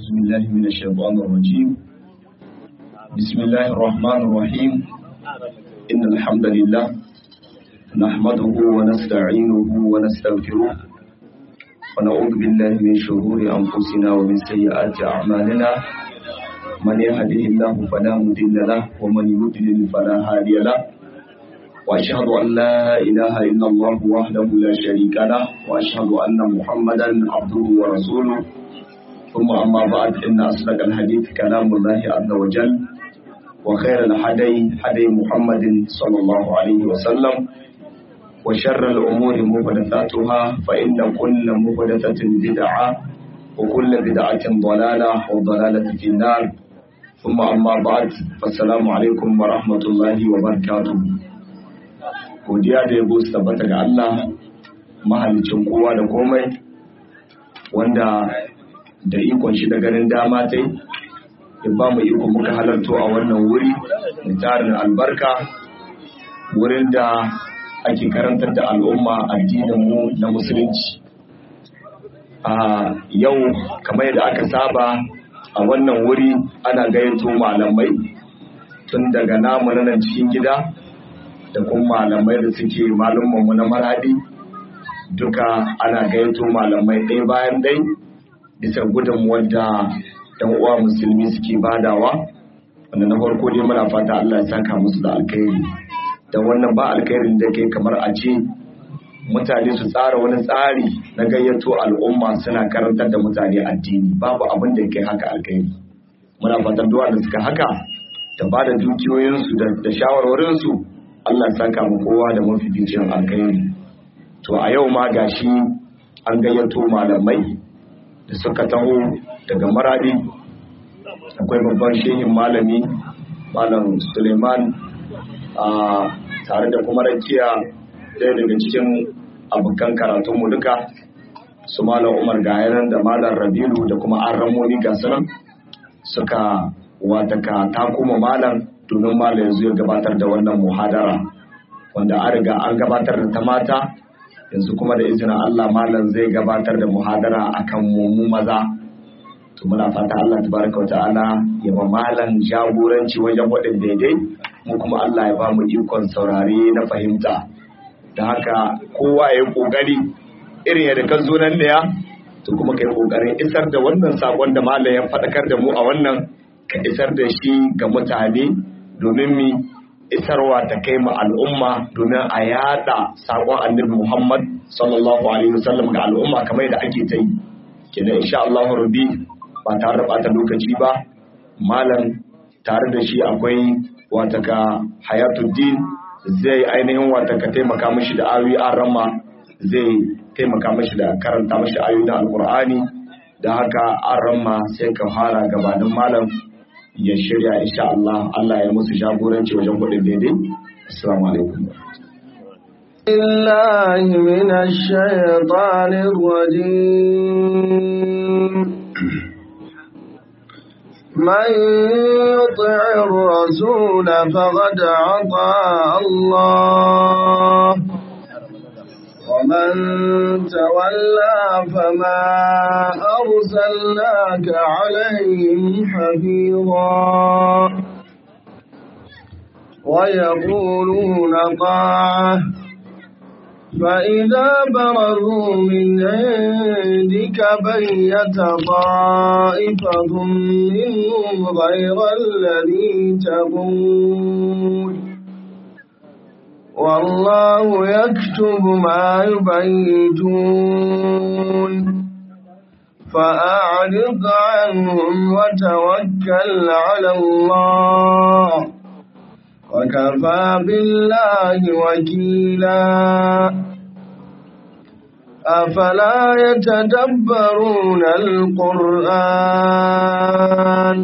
بسم الله من الشيطان الرجيم بسم الله الرحمن الرحيم إن الحمد لله نحمده ونستعينه ونستغفره ونعوذ بالله من شرور أنفسنا ومن سيئات أعمالنا من يهده الله فلا مضل له ومن يضلل فلا هادي له وأشهد أن لا إله إلا الله وحده لا شريك له وأشهد أن محمدا عبده ورسوله ثم أما بعد إن أصدق الحديث كلام الله عز وجل وخير الحدي حدي محمد صلى الله عليه وسلم وشر الأمور محدثاتها فإن كل محدثة بدعة وكل بدعة ضلالة وضلالة في النار ثم أما بعد فالسلام عليكم ورحمة الله وبركاته godiya da yabo su tabbata ga Allah mahalicin kowa da komai wanda da ikon shi da ganin dama ta ya ba mu iko muka halarto a wannan wuri da tarin albarka wurin da ake karantar da al'umma addininmu na musulunci a yau kamar yadda aka saba a wannan wuri ana gayyato malamai tun daga namu na nan cikin gida da kuma malamai da suke malumanmu na maradi duka ana gayyato malamai ɗaya bayan ɗai bisa gudunmuwar da ɗan uwa musulmi suke badawa wanda na farko dai muna fata Allah ya saka musu da alkhairi da wannan ba alkhairin da kai kamar a ce mutane su tsara wani tsari na gayyato al'umma suna karantar da mutane addini babu abin da kai haka alkhairi muna fatan duwa da suka haka da ba da dukiyoyinsu da shawarwarinsu Allah ya saka mu kowa da mafificin alkhairi to a yau ma gashi an gayyato malamai da suka taho daga maradi akwai babban shehin malami malam suleiman a tare da kuma rakiya ɗaya daga cikin abokan karatunmu duka su malam umar gayanan da malam rabilu da kuma an ramoni gasunan suka wataka ta kuma malam domin malam yanzu ya gabatar da wannan muhadara wanda an riga an gabatar da ta mata yanzu kuma da izinin Allah malam zai gabatar da muhadara akan mu maza to muna fata Allah tabaraka wa ta'ala ya ba malam jagoranci wajen wadin daidai mu kuma Allah ya ba mu ikon saurare na fahimta da haka kowa ya kokari irin yadda kan zo nan da to kuma kai kokarin isar da wannan sakon da malam ya faɗakar da mu a wannan ka isar da shi ga mutane domin mi isarwa ta kai ma al'umma domin a yada sakon annabi Muhammad sallallahu alaihi wasallam ga al'umma kamar da ake ta yi kenan insha Allah rabbi ba tare da bata lokaci ba malam tare da shi akwai wataka hayatuddin zai ainihin wataka taimaka mishi da ayoyi an rama zai taimaka mishi da karanta mishi ayoyi na alqur'ani da haka an rama sai ka fara gabanin malam ya shirya insha Allah Allah ya musu jagoranci wajen kudin daidai assalamu alaikum الله من الشيطان الرجيم من يطع الرسول فقد عطى الله ومن تولى فما أرسلناك عليهم حفيظا ويقولون طاعة فإذا برزوا من عندك بيت طائفة منهم غير الذي تقول والله يكتب ما يبيتون فأعرض عنهم وتوكل على الله وكفى بالله وكيلا أفلا يتدبرون القرآن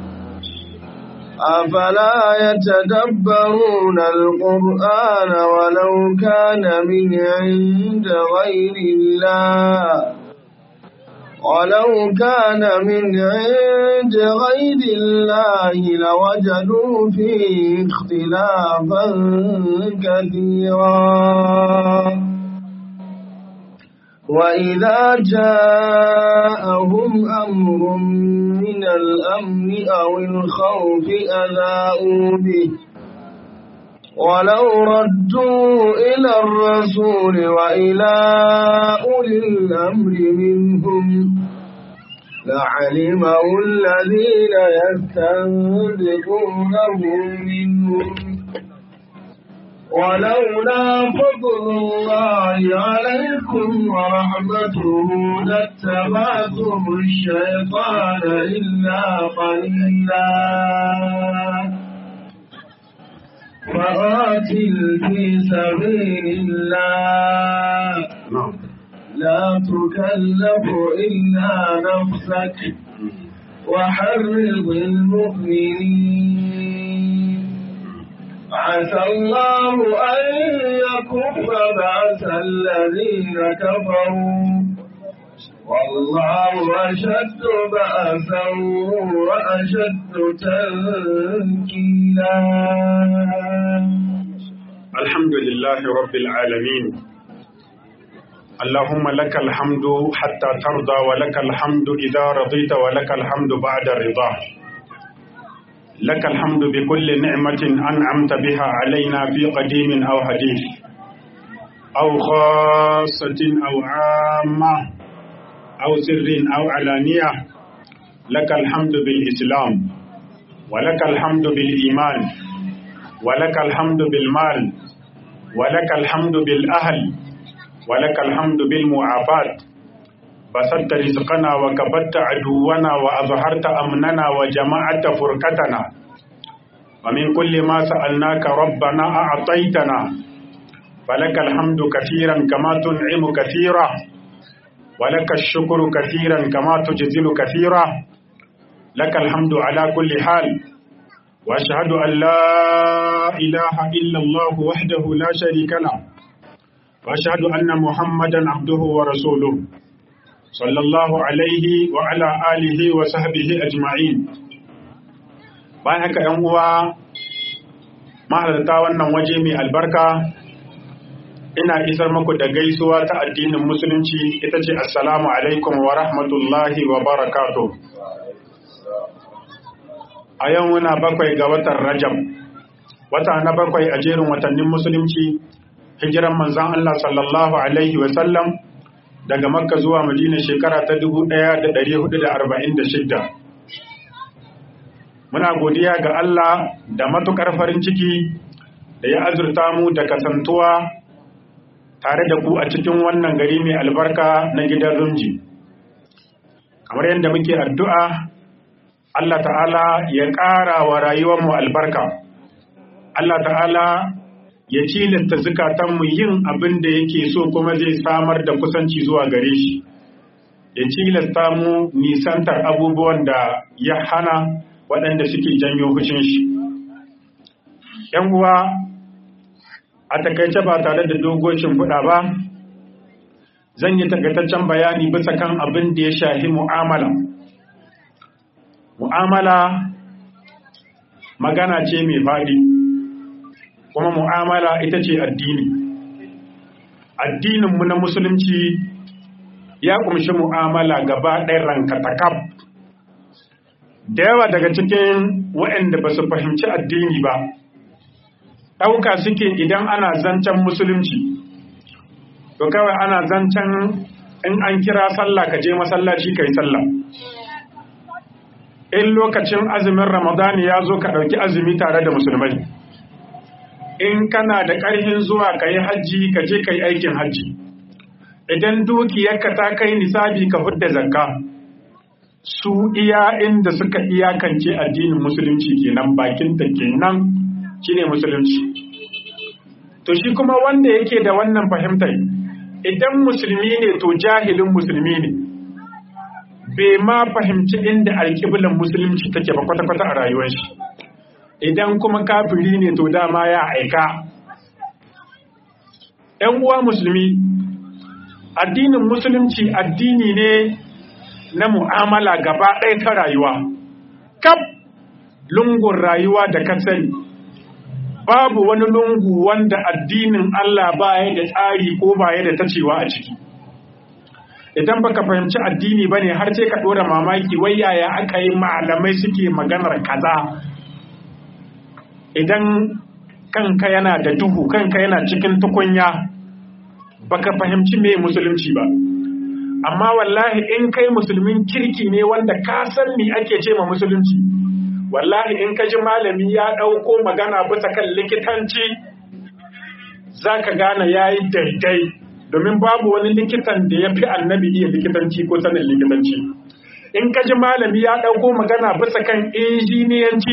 أفلا يتدبرون القرآن ولو كان من عند غير الله ولو كان من عند غير الله لوجدوا فيه اختلافا كثيرا وإذا جاءهم أمر من الأمن أو الخوف أذاؤوا به ولو ردوا إلى الرسول وإلى أولي الأمر منهم لعلمه الذين يستنبطونه منهم ولولا فضل الله عليكم ورحمته لاتبعتم الشيطان إلا قليلا فقاتل في سبيل الله لا تكلف إلا نفسك وحرض المؤمنين عسى الله أن يكف بأس الذين كفروا والله أشد بأسا وأشد تنكيلا الحمد لله رب العالمين اللهم لك الحمد حتى ترضى ولك الحمد إذا رضيت ولك الحمد بعد الرضا لك الحمد بكل نعمة أنعمت بها علينا في قديم أو حديث أو خاصة أو عامة أو سر أو علانية لك الحمد بالإسلام ولك الحمد بالإيمان ولك الحمد بالمال ولك الحمد بالأهل ولك الحمد بالمعافاة بسطت رزقنا وكبت عدونا وأظهرت أمننا وجمعت فرقتنا ومن كل ما سألناك ربنا أعطيتنا فلك الحمد كثيرا كما تنعم كثيرا ولك الشكر كثيرا كما تجزل كثيرا لك الحمد على كل حال وأشهد أن لا إله إلا الله وحده لا شريك له وأشهد أن محمدا عبده ورسوله صلى الله عليه وعلى آله وصحبه أجمعين bayan haka ‘yan uwa mahalarta wannan waje mai albarka ina isar muku da gaisuwa ta addinin musulunci ita ce assalamu alaikum wa rahmatullahi wa barakatuh a yau muna bakwai ga watan rajab wata na bakwai a jerin watannin musulunci hijiran manzan Allah sallallahu alaihi wasallam daga makka zuwa madina shekara ta 1446 muna godiya ga Allah da matukar farin ciki da ya azurta mu da kasantuwa tare da ku a cikin wannan gari mai albarka na gidan rumji kamar yadda muke addu'a Allah ta'ala ya ƙara wa rayuwarmu albarka Allah ta'ala ya cilasta zukatanmu yin abin da yake so kuma zai samar da kusanci zuwa gare shi ya cilasta mu nisantar abubuwan da ya hana waɗanda suke janyo fushin shi ‘yan uwa a takaice ba tare da dogocin kuɗa ba zan yi takaitaccen bayani bisa kan abin da ya shahi mu'amala mu'amala magana ce mai faɗi kuma mu'amala ita ce addini addininmu na musulunci ya kumshi mu'amala gaba ɗaya rankatakaf da yawa daga cikin waɗanda ba su fahimci addini ba ɗauka suke idan ana zancen musulunci to kawai ana zancen in an kira sallah ka je masallaci ka yi sallah in lokacin azumin ramadani ya zo ka ɗauki azumi tare da musulmai in kana da ƙarfin zuwa ka yi hajji ka je ka yi aikin hajji idan dukiyarka ta kai nisabi ka fidda zakka su iya inda suka iyakance addinin musulunci kenan bakin ta kenan shine musulunci to shi kuma wanda yake da wannan fahimtar idan musulmi ne to jahilin musulmi ne bai ma fahimci inda alƙiblan musulunci take ba kwata-kwata a rayuwar shi idan kuma kafiri ne to dama ya aika ‘yan uwa musulmi addinin musulunci addini ne na mu'amala gaba ɗaya ta rayuwa kaf lungun rayuwa da ka sani babu wani lungu wanda addinin Allah baya da tsari ko baya da tacewa a ciki idan baka fahimci addini bane har sai ka dora mamaki wai yaya aka yi malamai suke maganar kaza idan kanka yana da duhu kanka yana cikin tukunya baka fahimci me musulunci ba amma wallahi in kai musulmin kirki ne wanda ka san me ake ce ma musulunci wallahi in ka ji malami ya ɗauko magana bisa kan likitanci za ka gane ya yi daidai domin babu wani likitan da ya fi annabi iya likitanci ko sanin likitanci in ka ji malami ya ɗauko magana bisa kan injiniyanci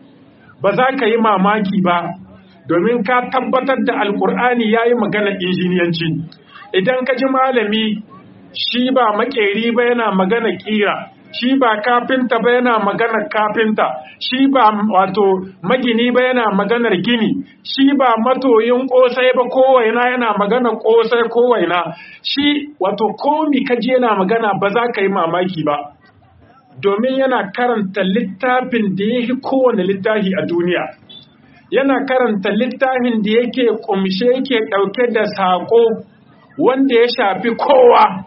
ba za ka yi mamaki ba domin ka tabbatar da alkur'ani ya yi maganar injiniyanci idan ka ji malami shi ba makeri ba yana magana kira shi ba kafinta ba yana maganar kafinta shi ba wato magini ba yana maganar gini shi ba matoyin kosai ba kowaina yana maganar kosai kowaina shi wato komi kaji yana magana ba za ka yi mamaki ba domin yana karanta littafin da ya fi kowane littafi a duniya yana karanta littafin da yake kumshe yake ɗauke da saƙo wanda ya shafi kowa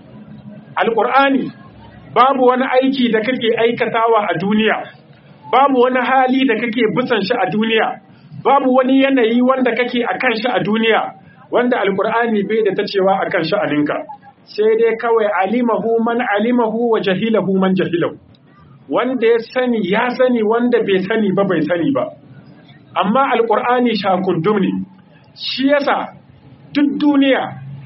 alƙur'ani babu wani aiki da kake aikatawa a duniya babu wani hali da kake bisan shi a duniya babu wani yanayi wanda kake a kan shi a duniya wanda alkur'ani bai da ta cewa a kan sha'aninka sai dai kawai alimahu man alimahu wa jahilahu man jahilahu wanda ya sani ya sani wanda bai sani ba bai sani ba amma alkur'ani shakundum ne shi yasa duk duniya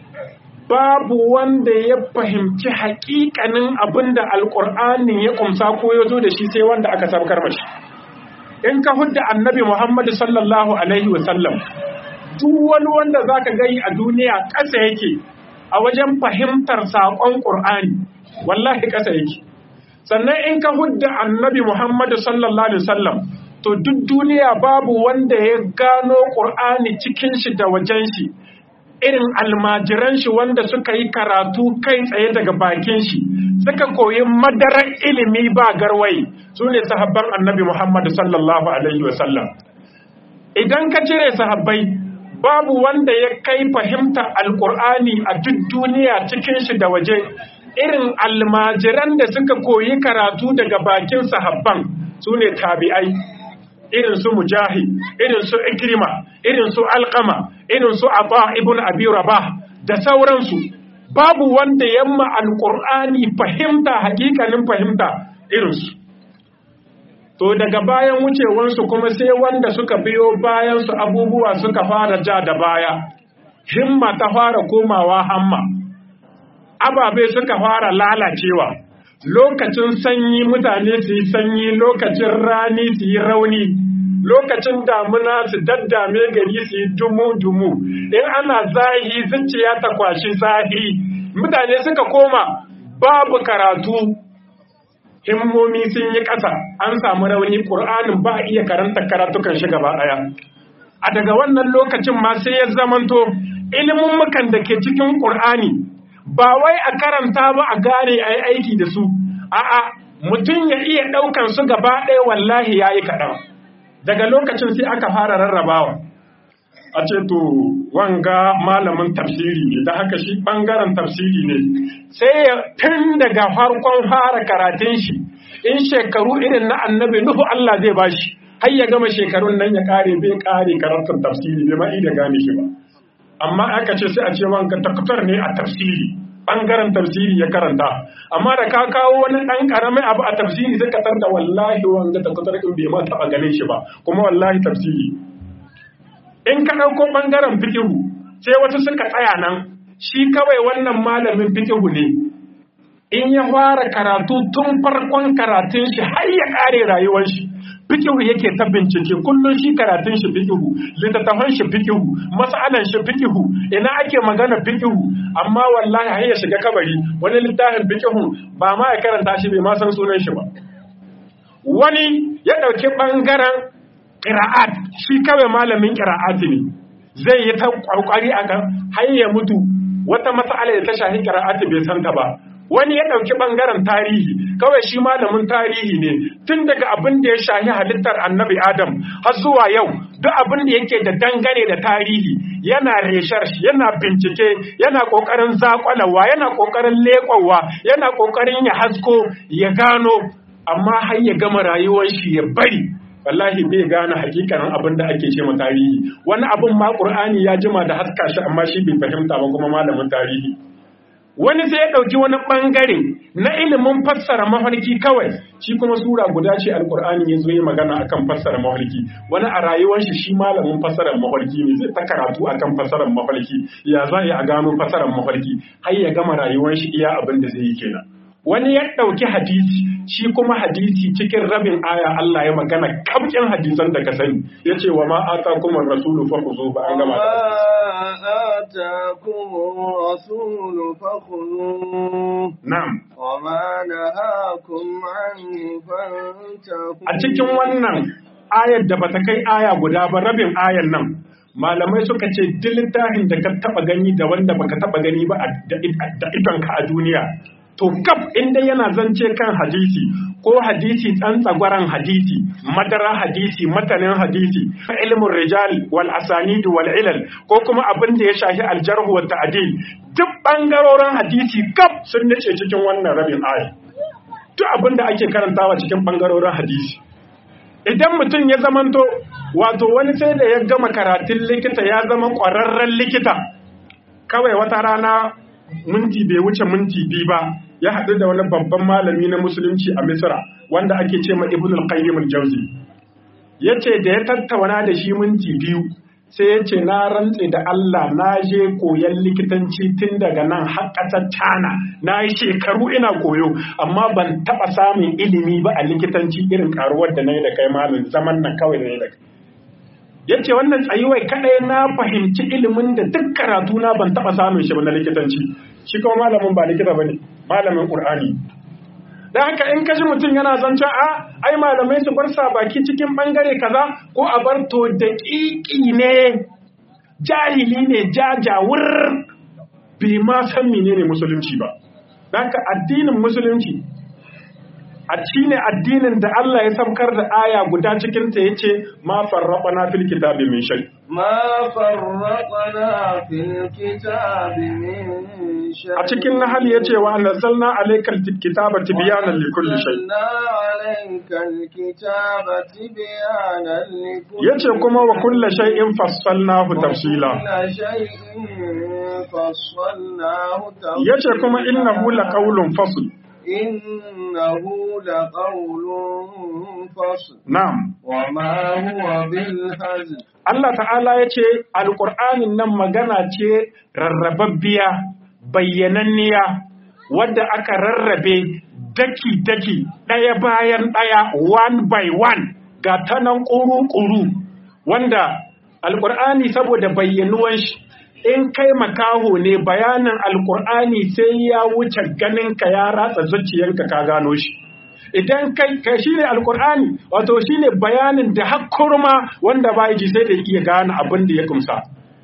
babu wanda ya fahimci hakikanin abin da alƙur'anin ya kumsa ko ya zo da shi sai wanda aka sabkar mashi in ka hudda annabi muhammadu sallallahu alaihi wasallam duk wani wanda za ka gani a duniya ƙasa yake a wajen fahimtar saƙon ƙur'ani wallahi ƙasa yake sannan in ka hudda annabi muhammadu sallallahu alaihi wasallam to duk duniya babu wanda ya gano ƙur'ani cikin shi da wajen shi irin almajiran shi wanda suka yi karatu kai tsaye daga bakin shi suka koyi madarar ilimi ba garwai su ne sahabban annabi Muhammad sallallahu alaihi wasallam idan ka cire sahabbai babu wanda ya kai fahimta alkur'ani a duk duniya cikin shi da waje irin almajiran da suka koyi karatu daga bakin sahabban su ne tabi'ai irin su mujahid irin su ikrima irin su alqama irin su ata ibn abi rabah da sauransu babu wanda yamma alqur'ani fahimta hakikanin fahimta irin su to daga bayan wucewansu kuma sai wanda suka biyo bayan su abubuwa suka fara ja da baya himma ta fara komawa hamma ababe suka fara lalacewa lokacin sanyi mutane su yi sanyi lokacin rani su yi rauni lokacin damuna su daddame gari su yi dumu-dumu in ana zahi zuciya ta kwashi zahi mutane suka koma babu karatu himmomi sun yi ƙasa an samu rauni ƙur'anin ba iya karanta karatukan shi gaba ɗaya a daga wannan lokacin ma sai ya zamanto ilimin mukan da ke cikin ƙur'ani ba wai a karanta ba a gane a yi aiki da su a'a mutum ya iya ɗaukan su gaba ɗaya wallahi ya yi kaɗan daga lokacin sai aka fara rarrabawa a ce to wanga malamin tafsiri ne da haka shi ɓangaren tafsiri ne sai ya tun daga farkon fara karatun shi in shekaru irin na annabi nuhu Allah zai bashi har ya gama shekarun nan ya kare bai kare karatun tafsiri bai ma da gane shi ba amma aka ce sai a ce wanga taktar ne a tafsiri bangaren tafsiri ya karanta amma da ka kawo wani dan karamin abu a tafsiri sai ka da wallahi wanga taktar in bai ma taba ganin shi ba kuma wallahi tafsiri in ka dauko bangaren fiqhu sai wasu suka tsaya nan shi kawai wannan malamin fiqhu ne in ya fara karatu tun farkon karatun shi har ya kare rayuwar shi fikihu yake ta bincike kullum shi karatun shi fikihu littattafan shi fikihu mas'alan shi fikihu ina ake magana fikihu amma wallahi har ya shiga kabari wani littafin fikihu ba ma ya karanta shi bai ma san sunan shi ba wani ya dauki bangaren qira'at shi kawai malamin qira'at ne zai yi ta kokari akan har ya mutu wata mas'ala da ta shahi qira'at bai san ta ba wani ya ɗauki ɓangaren tarihi kawai shi malamin tarihi ne tun daga abin da ya shahi halittar annabi adam har zuwa yau duk abin da yake da dangane da tarihi yana reshar yana bincike yana kokarin zakwalawa yana kokarin leƙwawa yana kokarin ya hasko ya gano amma har ya gama rayuwar shi ya bari wallahi bai gane hakikanin abin da ake ce ma tarihi wani abin ma qur'ani ya jima da haska shi amma shi bai fahimta ba kuma malamin tarihi wani sai ya ɗauki wani ɓangare na ilimin fassara mafarki kawai shi kuma sura guda ce alkur'ani ya zo yi magana akan fassara mafarki wani a rayuwar shi shi malamin fassarar mafarki ne zai ta karatu akan fassarar mafarki ya za a gano fassarar mafarki har ya gama rayuwar shi iya abin da zai yi kenan wani ya ɗauki hadisi shi kuma hadisi cikin rabin aya Allah ya magana kamkin hadisan da ka sani ya ce wa ma'ata kuma rasulu fa zo ba an gama آتاكم الرسول فخذوه na'am وما نهاكم عنه فانتهوا a cikin wannan ayar da bata kai aya guda ba rabin ayar nan malamai suka ce duk littafin da ka taba gani da wanda baka taba gani ba a- da da idonka a duniya to kaf inda yana zance kan hadisi ko hadisi tsantsagwaran hadisi madara hadisi matanin hadisi ilmin rijal wal asanid wal ilal ko kuma abin da ya shafi aljarhu wa ta'dil duk bangarorin hadisi kaf sun nace cikin wannan rabin aya duk abin da ake karantawa cikin bangarorin hadisi idan mutum ya zamanto wato wani sai da ya gama karatun likita ya zama ƙwararren likita kawai wata rana minti bai wuce minti biyu ba ya haɗu da wani babban malami na musulunci a misra wanda ake ce ma ibn al-qayyim al-jawzi yace da ya tattauna da shi minti biyu sai ya ce na rantse da Allah na je koyan likitanci tun daga nan har ƙasar China na yi shekaru ina koyo amma ban taɓa samun ilimi ba a likitanci irin karuwar da na yi da kai malam zaman nan kawai da na yi da kai ya ce wannan tsayuwai kaɗai na fahimci ilimin da duk karatu na ban taɓa samun shi ba na likitanci shi kuma malamin ba likita ba ne malamin ƙur'ani da haka in kaji mutum yana zancen a ai malamai su bar sa baki cikin bangare kaza ko a bar to daƙiƙi ne jahili ne jajawur bai ma san menene musulunci ba da haka addinin musulunci a shi ne addinin da Allah ya samkar da aya guda cikin ta yace ma farraqana fil kitabi min shay ما فرطنا في الكتاب من شيء a cikin nahal yace wa anzalna alaykal kitaba tibyanan likulli shay وأنزلنا عليك الكتاب تبيانا لكل yace kuma wa kulli shay'in fassalnahu tafsila وكل شيء فصلناه تفصيلا yace kuma innahu laqawlun fasl إنه لقول فصل na'am وما هو بالهزل Allah ta'ala yace alqur'anin nan magana ce rarrababbiya bayyananniya wadda aka rarrabe daki daki daya bayan daya one by one ga tanan ƙuru-ƙuru wanda alqur'ani saboda bayyanuwan shi in kai makaho ne bayanin alqur'ani sai ya wuce ganinka ya ratsa zuciyarka ka gano shi idan kai kai shine alqur'ani wato shine bayanin da hakkurma wanda ba ji sai da iya gane abin da ya kumsa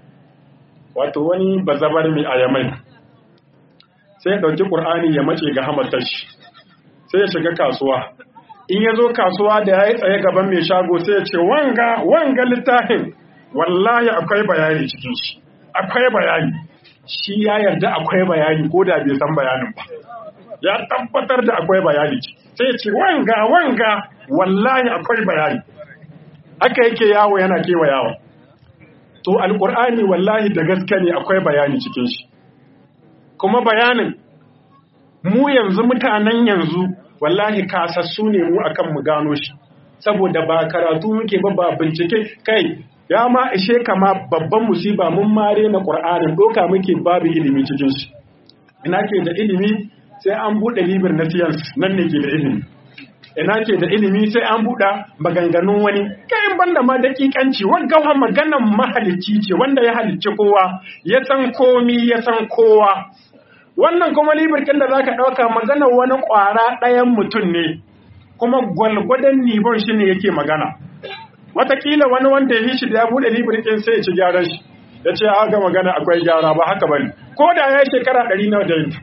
wato wani bazabar mai ayamai sai ya dauki qur'ani ya mace ga hamatar shi sai ya shiga kasuwa in ya zo kasuwa da ya yi tsaye gaban mai shago sai ya ce wanga wanga littafin wallahi akwai bayani cikin shi akwai bayani shi ya yarda akwai bayani ko da bai san bayanin ba ya tabbatar da akwai bayani sai ce wanga wanga wallahi akwai bayani haka yake yawo yana kewayawa to alkur'ani wallahi da gaske ne akwai bayani cikin shi kuma bayanin mu yanzu mutanen yanzu wallahi kasassu ne mu akan mu gano shi saboda ba karatu muke ba ba bincike kai ya ma ishe kama babban musiba mun mare na qur'anin doka muke babu ilimi cikin shi ina ke da ilimi sai an buɗe libir na science nan ne ke da ilimi ina ke da ilimi sai an buɗe maganganun wani kayan banda ma dakikanci waggawa maganan mahalicci ce wanda ya halicci kowa ya san komi ya san kowa wannan kuma libir kin da zaka ɗauka maganar wani ƙwara ɗayan mutum ne kuma gwalgwadon nibon shi ne yake magana watakila wani wanda ya yi shi da ya buɗe libir kin sai ya ci gyaran shi ya ce ga magana akwai gyara ba haka bane ko da ya yi shekara ɗari nawa da yin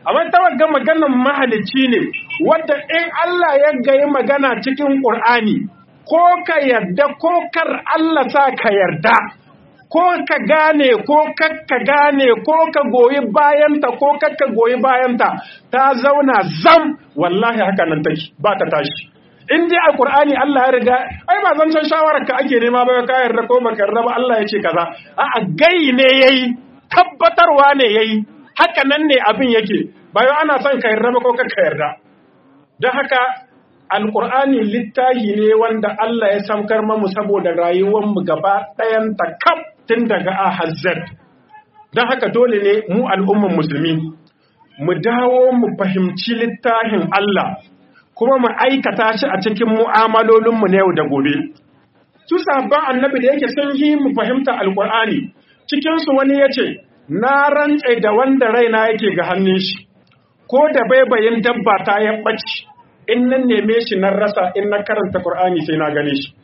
amma ta wagga maganar mahalicci ne wadda in Allah ya gayi magana cikin Qur'ani ko ka yarda ko kar Allah sa ka yarda ko ka gane ko kakka gane ko ka goyi bayanta ko kakka goyi bayanta ta zauna zam wallahi haka nan take ba ta tashi in dai alqur'ani Allah ya riga ai ba zan san shawarar ka ake nema ba ka yarda ko baka yarda ba Allah ya ce kaza a'a gai ne yayi tabbatarwa ne yayi haka nan ne abin yake bayan ana son ka yarda ba ko kakka yarda don haka alƙur'ani littahi ne wanda Allah ya samkar mamu saboda rayuwarmu gaba ɗayan ta kaf tun daga a hazzar don haka dole ne mu al'umman musulmi mu dawo mu fahimci littahin Allah kuma mu aikata shi a cikin mu'amalolinmu na yau da gobe su sabon annabi da yake sun yi mu fahimta alƙur'ani cikinsu wani ya ce na rantse da wanda raina yake ga hannun shi ko da baibayin dabba ta ya ɓaci in nan neme shi nan rasa in na karanta Qur'ani sai na gane shi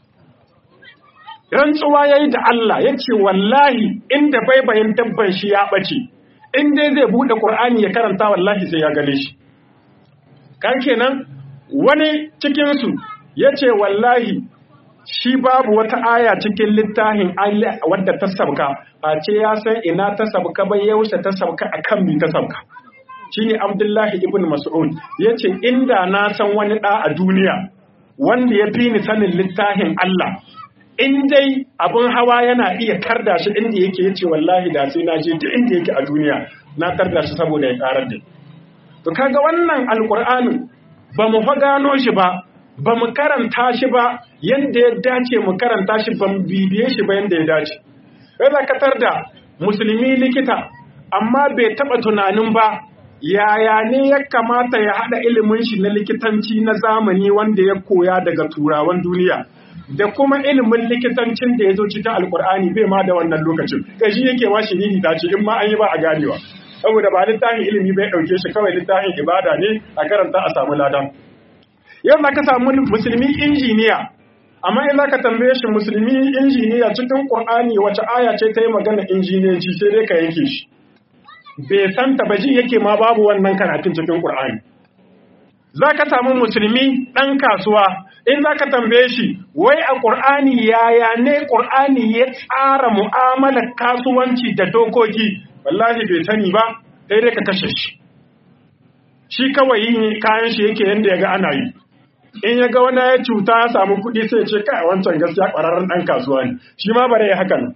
rantsuwa yayi da Allah yace wallahi inda baibayin dabban shi ya bace in dai zai bude Qur'ani ya karanta wallahi sai ya gane shi kan kenan wani cikin su yace wallahi shi babu wata aya cikin littafin Allah wadda ta sabka a ce ya san ina ta sabka bai yaushe ta sabka akan mi ta sabka shine Abdullahi ibn Mas'ud yace inda na san wani da a duniya wanda ya fi ni sanin littafin Allah in dai abin hawa yana iya karda shi inda yake yace wallahi da sai na je duk inda yake a duniya na karda shi saboda ya karar da to kaga wannan alqur'anin ba mu fa gano shi ba ba mu karanta shi ba yanda ya dace mu karanta shi ba mu bibiye shi ba yanda ya dace sai ka da musulmi likita amma bai taba tunanin ba yaya ne ya kamata ya haɗa ilimin shi na likitanci na zamani wanda ya koya daga turawan duniya da kuma ilimin likitancin da ya zo cikin alkur'ani bai ma da wannan lokacin shi yake ma shi ta ce in ma an yi ba a ganewa saboda ba littafin ilimi bai ɗauke shi kawai littafin ibada ne a karanta a samu ladan yau za ka samu musulmi injiniya amma in za ka tambaye shi musulmi injiniya cikin ƙur'ani wace aya ce ta yi magana injiniyanci sai dai ka yanke shi bai san tabaji yake ma babu wannan karatun cikin Qur'ani za ka samu musulmi ɗan kasuwa in za ka tambaye shi wai a ƙur'ani yaya ne ƙur'ani ya tsara mu'amalar kasuwanci da dokoki wallahi bai sani ba sai dai ka kashe shi shi kawai yin kayan shi yake yadda ya ga ana yi in ya ga wani ya cuta ya samu kuɗi sai ce kai wancan gaskiya ƙwararren ɗan kasuwa ne shi ma bare ya haka nan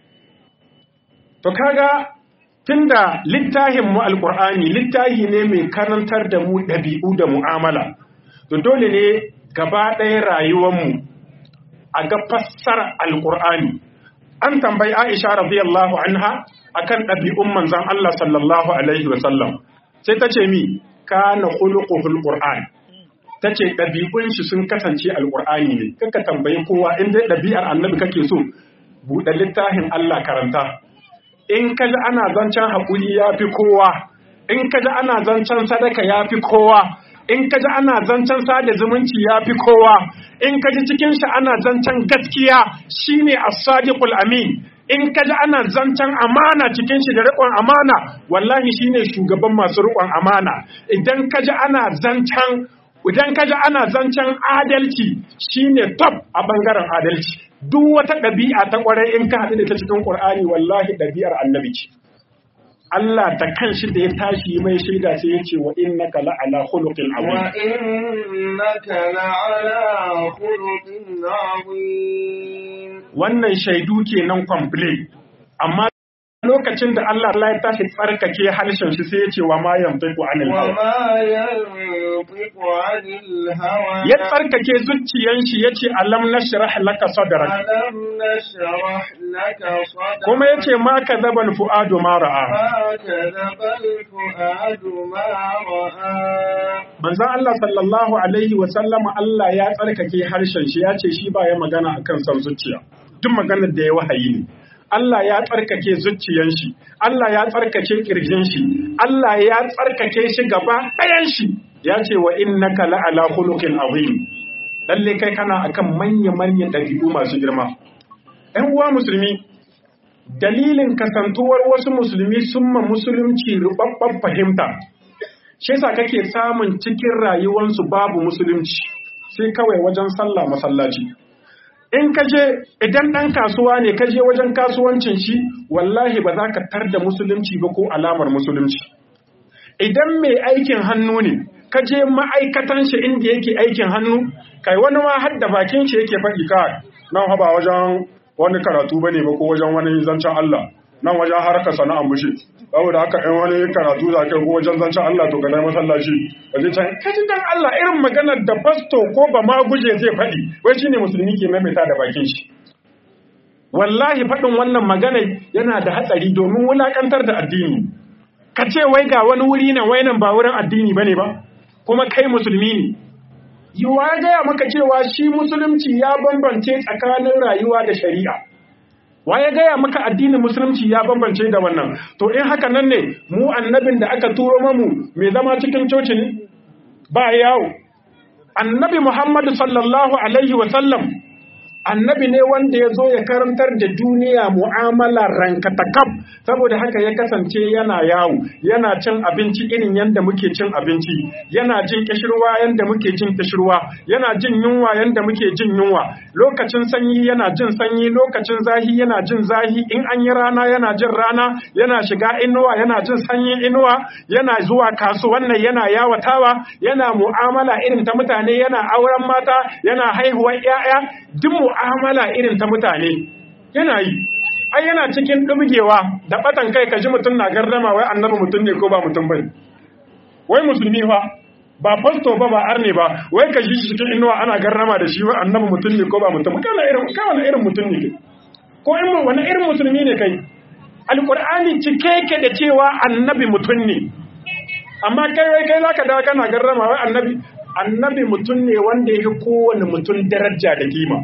to kaga tunda littafin mu alqur'ani littafi ne mai karantar da mu ɗabi'u da mu'amala to dole ne gaba ɗaya rayuwar mu a ga fassara alqur'ani an tambayi Aisha radiyallahu anha akan ɗabi'un manzon Allah sallallahu alaihi wasallam sai ta ce mi kana khuluquhul qur'an ta ce ɗabi'un shi sun kasance alqur'ani ne kaka tambayi kowa in dai ɗabi'ar annabi kake so buɗe littafin Allah karanta in ka ji ana zancen haƙuri ya fi kowa in ka ji ana zancen sadaka ya fi kowa in ka ji ana zancen sada zumunci ya fi kowa in ka ji cikin shi ana zancen gaskiya shine as-sadiqul amin in ka ji ana zancen amana cikin shi da riƙon amana wallahi shine shugaban masu riƙon amana idan ka ji ana zancen idan ka ji ana zancen adalci shine top a bangaren adalci duk wata ɗabi'a ta ƙwarai in ka haɗu da ta cikin ƙur'ani wallahi ɗabi'ar annabi ce Allah da kanshi da ya tashi mai shaida sai ya ce wa innaka la'ala khuluqin azim wa innaka la'ala khuluqin azim wannan shaidu kenan complete amma lokacin da Allah Allah ya tashi tsarkake harshen shi sai ya ce wa ma yantiqu anil wa hawa ma yantiqu 'anil hawa ya tsarkake zuciyan shi yace alam nashrah laka sadrak alam nashrah laka sadrak kuma yace ma kadhaba al fuadu ma ra'a ما كذب الفؤاد ما رأى manzon Allah sallallahu alaihi wa sallama Allah ya tsarkake harshen shi ya ce shi ba ya magana akan son zuciya duk maganar da ya wahayi ne Allah ya tsarkake zuciyan shi Allah ya tsarkake kirjin shi Allah ya tsarkake shi gaba ɗayan shi ya ce wa innaka la'ala khuluqin azim lalle kai kana akan manya manyan ɗabi'u masu girma ɗan uwa musulmi dalilin kasantuwar wasu musulmi sun ma musulunci rubabban fahimta shi yasa kake samun cikin rayuwansu babu musulunci sai kawai wajen sallah masallaci in ka je idan ɗan kasuwa ne ka je wajen kasuwancin shi wallahi ba za ka tar da musulunci ba ko alamar musulunci idan mai aikin hannu ne ka je ma'aikatan shi inda yake aikin hannu kai wani ma har da bakin shi yake faɗi ka nan haba wajen wani karatu bane ba ko wajen wani zancen Allah nan wajen harkar sana'ar mushi saboda haka in wani karatu za ka ko wajen zancen Allah to ka dai masallaci ka je can ka ji dan Allah irin maganar da fasto ko ba ma guje zai faɗi wai shine musulmi ke maimaita da bakin shi wallahi faɗin wannan magana yana da hatsari domin wulakantar da addini ka ce wai ga wani wuri nan wai nan ba wurin addini bane ba kuma kai musulmi ne yiwa ya gaya maka cewa shi musulunci ya bambance tsakanin rayuwa da shari'a wa ya gaya maka addinin musulunci ya bambance da wannan to in haka nan ne mu annabin da aka turo mamu mai zama cikin coci ne ba yawo annabi muhammadu sallallahu alaihi wasallam annabi ne wanda ya zo ya karantar da duniya mu'amala rankatakaf saboda haka ya kasance yana yawo yana cin abinci irin yadda muke cin abinci yana jin kishirwa yadda muke jin kishirwa yana jin yunwa yadda muke jin yunwa lokacin sanyi yana jin sanyi lokacin zahi yana jin zahi in an yi rana yana jin rana yana shiga inuwa yana jin sanyin inuwa yana zuwa kasuwan nan yana yawatawa yana mu'amala irin ta mutane yana auren mata yana haihuwar 'ya'ya duk mu'amala irin ta mutane yana yi ai yana cikin ɗumgewa da batan kai ka ji mutum na gardama wai annabi mutum ne ko ba mutum bane wai musulmi fa ba fasto ba ba arne ba wai ka ji shi cikin inuwa ana gardama da shi wai annabi mutum ne ko ba mutum kana irin kana irin mutum ne kai ko in wani irin musulmi ne kai alqur'ani cike yake da cewa annabi mutum ne amma kai wai kai zaka dawo kana gardama wai annabi annabi mutum ne wanda ya fi kowane mutum daraja da kima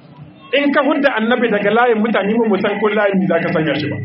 in ka hudda annabi daga layin mutane mu san ko layin za ka sanya shi ba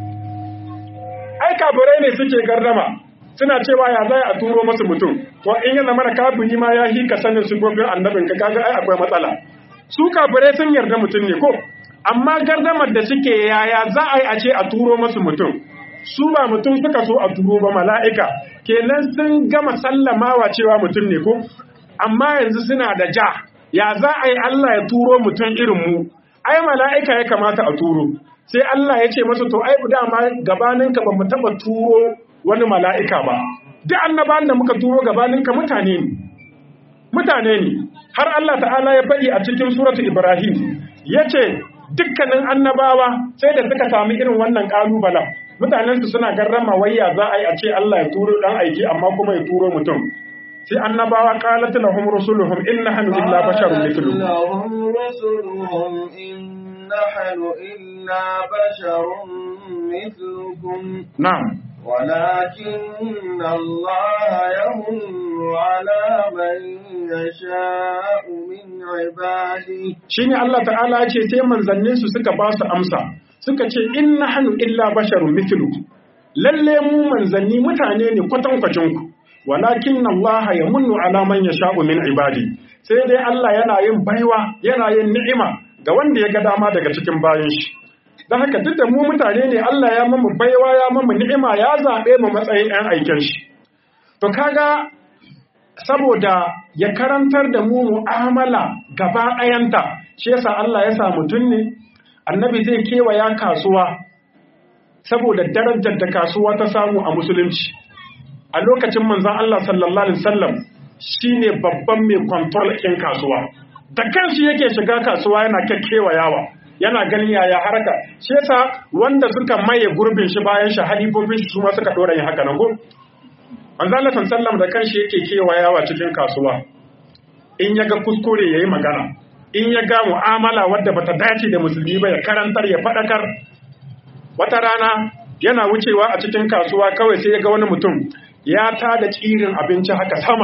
ai kafirai ne suke gardama suna cewa ya zai a turo masu mutum to in yana mana kafiri ma ya hika sanin sifofin annabin ka kaga ai akwai matsala su kafirai sun yarda mutum ne ko amma gardamar da suke yaya za a yi a ce a turo masu mutum su ba mutum suka so a turo ba mala'ika kenan sun gama sallamawa cewa mutum ne ko amma yanzu suna da ja ya za a yi Allah ya turo mutum irin mu ai mala'ika ya kamata a turo sai Allah ya ce masa to ai dama gabaninka ba mu taba turo wani mala'ika ba duk annabawan da muka turo gabaninka mutane ne mutane ne har Allah ta'ala ya faɗi a cikin suratu Ibrahim yace dukkanin annabawa sai da suka sami irin wannan kalubalen mutanensu suna garrama wayya za a yi a ce Allah ya turo dan aiki amma kuma ya turo mutum sai annabawa qalat lahum rusuluhum in nahnu illa basharun mithlukum lahum rusuluhum in nahnu illa basharun mithlukum na'am ولكن الله يمن على من يشاء من عباده shine Allah ta'ala ya ce sai manzannin su suka ba su amsa suka ce in nahnu illa basharun mithlukum lalle mu manzanni mutane ne kwatankwacin ku walakin Allah ya munnu ala man yasha'u min ibadi sai dai Allah yana yin baiwa yana yin ni'ima ga wanda ya ga dama daga cikin bayan shi dan haka duk da mu mutane ne Allah ya mamu baiwa ya mamu ni'ima ya zabe mu matsayin ɗan aikin shi to kaga saboda ya karantar da mu mu'amala gaba ɗayanta shi yasa Allah ya sa mutum ne annabi zai kewaya kasuwa saboda darajar da kasuwa ta samu a musulunci a lokacin manzan Allah sallallahu Alaihi wasallam shi ne babban mai kwantar ɗin kasuwa da kanshi yake shiga kasuwa yana yawa yana ganin yaya haraka shi yasa wanda suka maye gurbin shi bayan shi halifofin shi kuma suka ɗora yin haka na go manzan Allah sallallahu da kanshi yake kewayawa cikin kasuwa in ya ga kuskure ya yi magana in ya ga mu'amala wadda bata dace da musulmi ba ya karantar ya faɗakar wata rana yana wucewa a cikin kasuwa kawai sai ya ga wani mutum ya tada tsirin abinci haka sama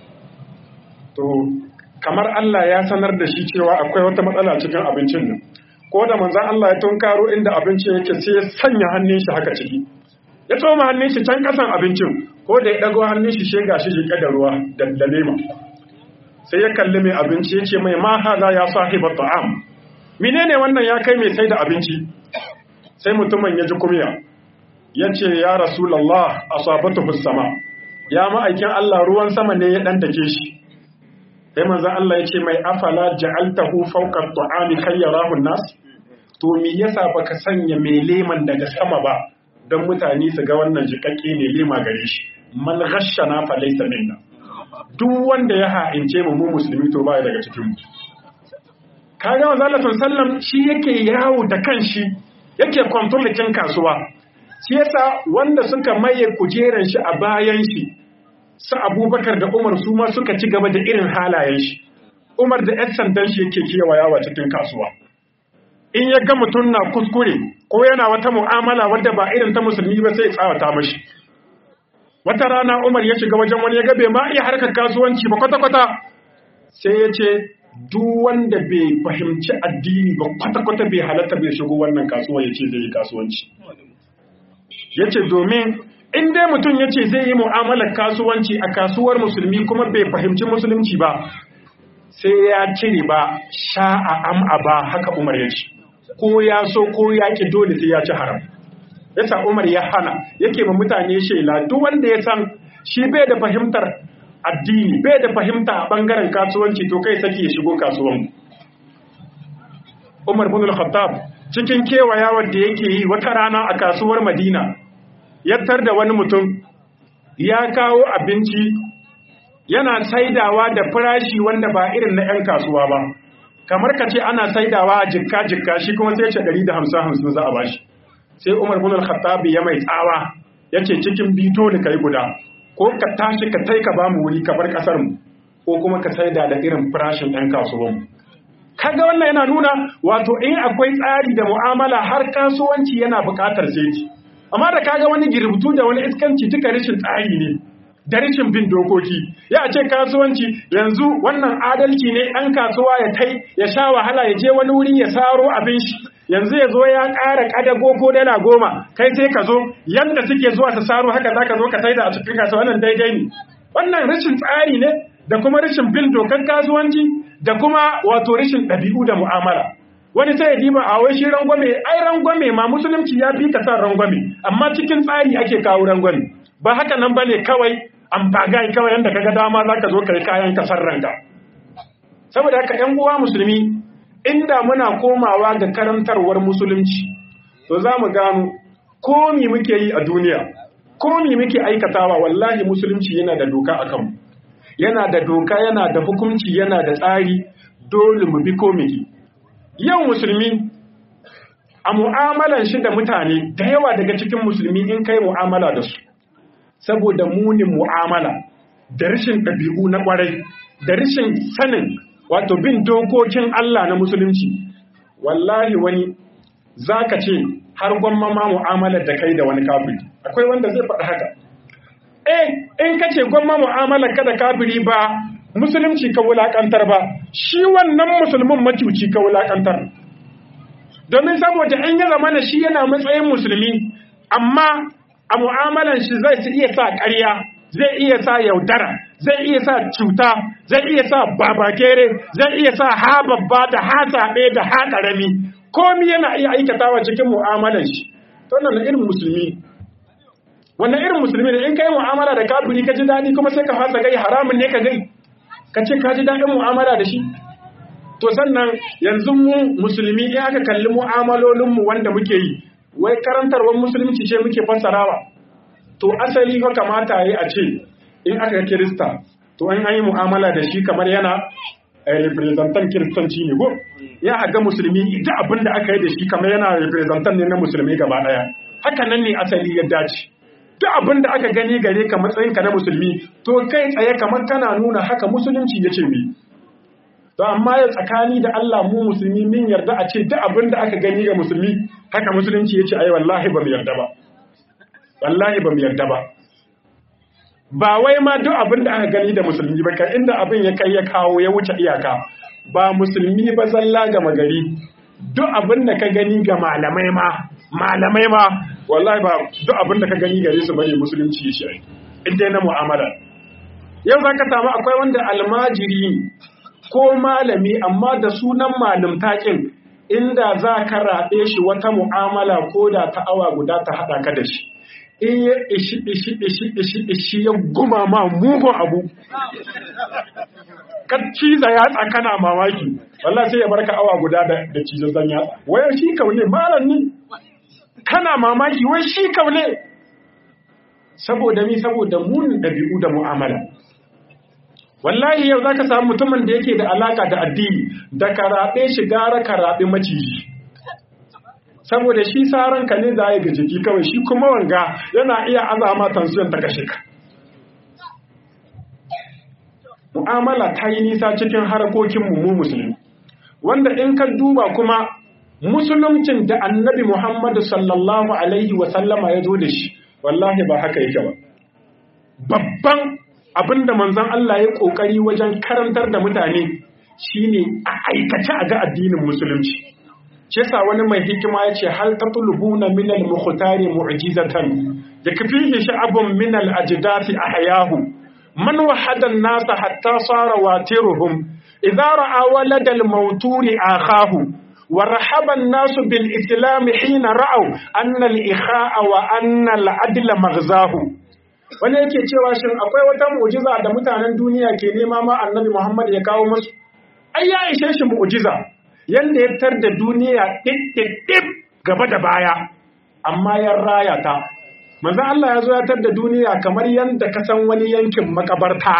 to kamar Allah ya sanar da shi cewa akwai wata matsala cikin abincin nan ko da manzan Allah ya tunkaro inda abincin yake sai ya sanya hannun shi haka ciki ya tsoma hannun shi can kasan abincin ko da ya dago hannun shi shega shi jike da ruwa da lema sai ya kalli mai abinci ya ce mai ma haza ya sahiba ta'am menene wannan ya kai mai sai da abinci sai mutumin ya ji kumya ya ce ya rasulallah asabatu fis sama ya ma'aikin Allah ruwan sama ne ya dan take shi sai manzon Allah ya ce mai afala ja'altahu fawqa at-ta'ami kay yarahu an-nas to me yasa baka sanya mai leman daga sama ba don mutane su ga wannan jikakke ne lema gare shi man ghashana fa laysa minna duk wanda ya ha'ince mu mu musulmi to baya daga cikin mu kaga manzo Allah sallam shi yake yawo da kanshi yake kontrolin kasuwa shi yasa wanda suka maye kujeran shi a bayan shi su Abubakar da Umar su ma suka ci gaba da irin halayen shi Umar da ƴan sandan shi yake kewayawa cikin kasuwa in ya ga mutum na kuskure ko yana wata mu'amala wadda ba irin ta musulmi ba sai ya tsawata mashi wata rana Umar ya shiga wajen wani ya ga bai ma iya harkar kasuwanci ba kwata-kwata sai ya ce duk wanda bai fahimci addini ba kwata-kwata bai halatta bai shigo wannan kasuwa ya ce zai yi kasuwanci ya ce domin in dai mutum ya ce zai yi mu'amalar kasuwanci a kasuwar musulmi kuma bai fahimci musulunci ba sai ya cire ba sha'a am'a ba haka umar ya ce ko ya so ko ya ki dole sai ya ci haram yasa umar ya hana yake ma mutane shela duk wanda ya san shi bai da fahimtar addini bai da fahimta a bangaren kasuwanci to kai saki ya shigo kasuwan umar bin al-khattab cikin kewayawar da yake yi wata rana a kasuwar madina yattar da wani mutum ya kawo abinci yana saidawa da farashi wanda ba irin na 'yan kasuwa ba kamar ka ce ana saidawa a jikka-jikka shi kuma sai ce 150 za a bashi sai umar bin al-khattab ya mai tsawa ya ce cikin bito da kai guda ko ka tashi ka tai ka bamu wuri ka bar kasar mu ko kuma ka saida da irin farashin 'yan kasuwan mu kaga wannan yana nuna wato in akwai tsari da mu'amala har kasuwanci yana buƙatar sai amma da kaga wani girbutu da wani iskanci duka rashin tsari ne da rashin bin dokoki ya ce kasuwanci yanzu wannan adalci ne ɗan kasuwa ya tai ya sha wahala ya je wani wuri ya saro abin shi yanzu ya zo ya ƙara ƙadago ko dala goma kai sai ka zo yanda suke zuwa su saro haka za ka zo ka saida a cikin kasuwa wannan daidai ne wannan rashin tsari ne da kuma rashin bin dokar kasuwanci da kuma wato rashin ɗabi'u da mu'amala wani sai ya diba a wai shi rangwame ai rangwame ma musulunci ya fi ka san rangwame amma cikin tsari ake kawo rangwame ba haka nan bane kawai an bagai kawai yanda kaga dama zaka zo kai kayan ka san ranka saboda haka ƴan uwa musulmi inda muna komawa ga karantarwar musulunci to za mu gano ko me muke yi a duniya ko me muke aikatawa wallahi musulunci yana da doka akan mu yana da doka yana da hukunci yana da tsari dole mu bi ko muke yau musulmi a mu'amalan shi da mutane da yawa daga cikin musulmi in kai mu'amala da su saboda munin mu'amala da rashin ɗabi'u na ƙwarai da rashin sanin wato bin dokokin Allah na musulunci wallahi wani zaka ce har gwamma ma mu'amalar da kai da wani kafiri akwai wanda zai faɗi haka eh in kace gwamma mu'amalar ka da kafiri ba musulunci ka wulakantar ba shi wannan musulmin macuci ka wulakantar domin saboda in ya zama na shi yana matsayin musulmi amma a mu'amalan shi zai iya sa ƙarya zai iya sa yaudara zai iya sa cuta zai iya sa babakere zai iya sa ha babba da ha saɓe da ha ƙarami komi yana iya aikatawa cikin mu'amalan shi to wannan irin musulmi wannan irin musulmi ne in kai mu'amala da kafiri ka ji daɗi kuma sai ka fasa gai haramun ne ka gai ka ce ka ji daɗin mu'amala da shi to sannan yanzu mu musulmi in aka kalli mu'amalolinmu wanda muke yi wai karantarwar musulunci ce muke fassarawa to asali fa kamata yi a ce in aka ga kirista to an yi mu'amala da shi kamar yana representan kiristanci ne ko ya ga musulmi ita abin da aka yi da shi kamar yana representan ne na musulmi gaba daya haka nan ne asali ya dace duk abin da aka gani gare ka matsayinka na musulmi to kai tsaye kamar kana nuna haka musulunci ya ce mi to amma ya tsakani da Allah mu musulmi min yarda a ce duk abin da aka gani ga musulmi haka musulunci ya ce ai wallahi ba mu yarda ba wallahi ba mu yarda ba ba wai ma duk abin da aka gani da musulmi ba kai inda abin ya kai ya kawo ya wuce iyaka ba musulmi ba zalla ga magari duk abin da ka gani ga malamai ma malamai ma wallahi ba duk abin da ka gani gare su bane musulunci ya shi inda na mu'amala yau zaka samu akwai wanda almajiri ko malami amma da sunan malam takin inda za ka raɓe shi wata mu'amala ko da ta awa guda ta haɗa ka da shi in ya ishi ishi ishi ishi ishi ya guma ma mugun abu ka ciza yatsa kana mamaki wallah sai ya barka awa guda da da cizon yatsa wai shi kaune malam ni kana mamaki wai shi kaune saboda mi saboda munin ɗabi'u da mu'amala wallahi yau zaka samu mutumin da yake da alaka da addini da karaɓe shi gara karaɓe maciji saboda shi saran ka ne za ga jiki kawai shi kuma wanga yana iya azama tansiyon ta kashe ka mu'amala ta yi nisa cikin harkokin mu musulmi wanda in ka duba kuma musuluncin da annabi muhammadu sallallahu alaihi wasallama ya zo da shi wallahi ba haka yake ba babban abinda manzon Allah ya kokari wajen karantar da mutane shine a aikace a ga addinin musulunci shi yasa wani mai hikima yace hal tatlubuna min al mukhtari mu'jizatan yakfihi sha'abun min al ajdati ahyahu man wahada an-nas hatta sara watiruhum idza ra'a walad al mawturi akhahu ورحب الناس بالإسلام حين رأوا أن الإخاء وأن العدل مغزاه wani yake cewa shin akwai wata mu'jiza da mutanen duniya ke nema ma annabi Muhammad ya kawo musu ai ya ishe shi mu'jiza yanda ya tar da duniya ɗiɗɗiɗɗib gaba da baya amma ya raya ta manzo Allah ya zo ya tar da duniya kamar yanda ka san wani yankin makabarta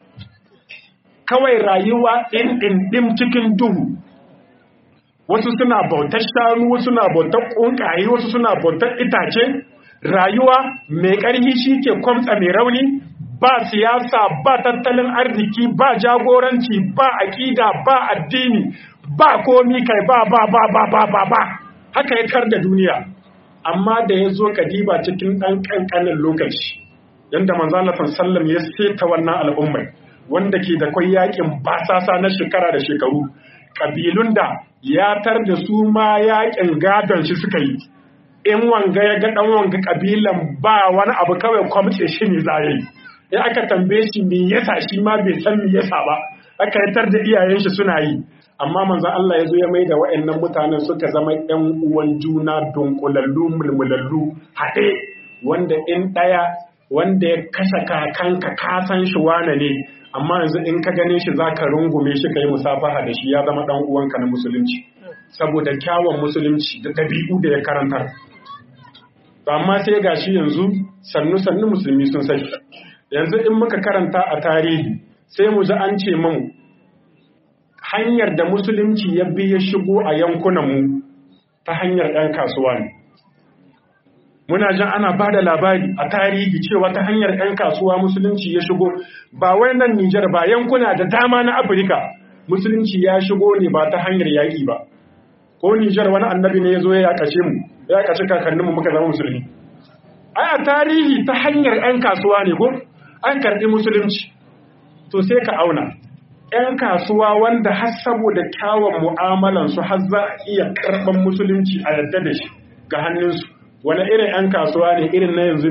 kawai rayuwa ɗin ɗin ɗin cikin duhu wasu suna bautar shanu wasu suna bautar ƙunƙaye wasu suna bautar itace rayuwa mai ƙarfi shi ke kwamtsa mai rauni ba siyasa ba tattalin arziki ba jagoranci ba aƙida ba addini ba komi kai ba ba ba ba ba ba ba haka ya kar da duniya amma da ya zo kadiba cikin ɗan ƙanƙanin lokaci yadda manzalatan sallam ya seta wannan al'ummai wanda ke da kwai yakin basasa na shekara da shekaru ƙabilun da ya tar da su ma yakin gadon shi suka yi in wanga ya ga dan wanga kabilan ba wani abu kawai kwamce shi ne za yi in aka tambaye shi me yasa shi ma bai san me yasa ba aka yatar da iyayen shi suna yi amma manzon Allah ya zo ya maida wa'annan mutanen suka zama ƴan uwan juna dunkulallu mulmulallu haɗe wanda in ɗaya wanda ya kashe kakanka ka san shi wane ne amma yanzu in ka gane shi zaka rungume shi kai musafaha da shi ya zama dan uwanka na musulunci saboda kyawun musulunci da ɗabi'u da ya karantar amma sai ga shi yanzu sannu-sannu musulmi sun sai yanzu in muka karanta a tarihi sai mu ji an ce mun hanyar da musulunci ya bi ya shigo a yankunanmu ta hanyar ɗan kasuwa ne muna jan ana ba da labari a tarihi cewa ta hanyar ɗan kasuwa musulunci ya shigo ba wai nan Nijar ba yankuna da dama na Afirka musulunci ya shigo ne ba ta hanyar yaƙi ba ko Nijar wani annabi ne ya zo ya kashe mu ya kashe kakanninmu muka zama musulmi ai a tarihi ta hanyar 'yan kasuwa ne ko an karɓi musulunci to sai ka auna 'yan kasuwa wanda har saboda kyawun mu'amalansu har za a iya karɓar musulunci a yadda da shi ga hannunsu wani irin 'yan kasuwa ne irin na yanzu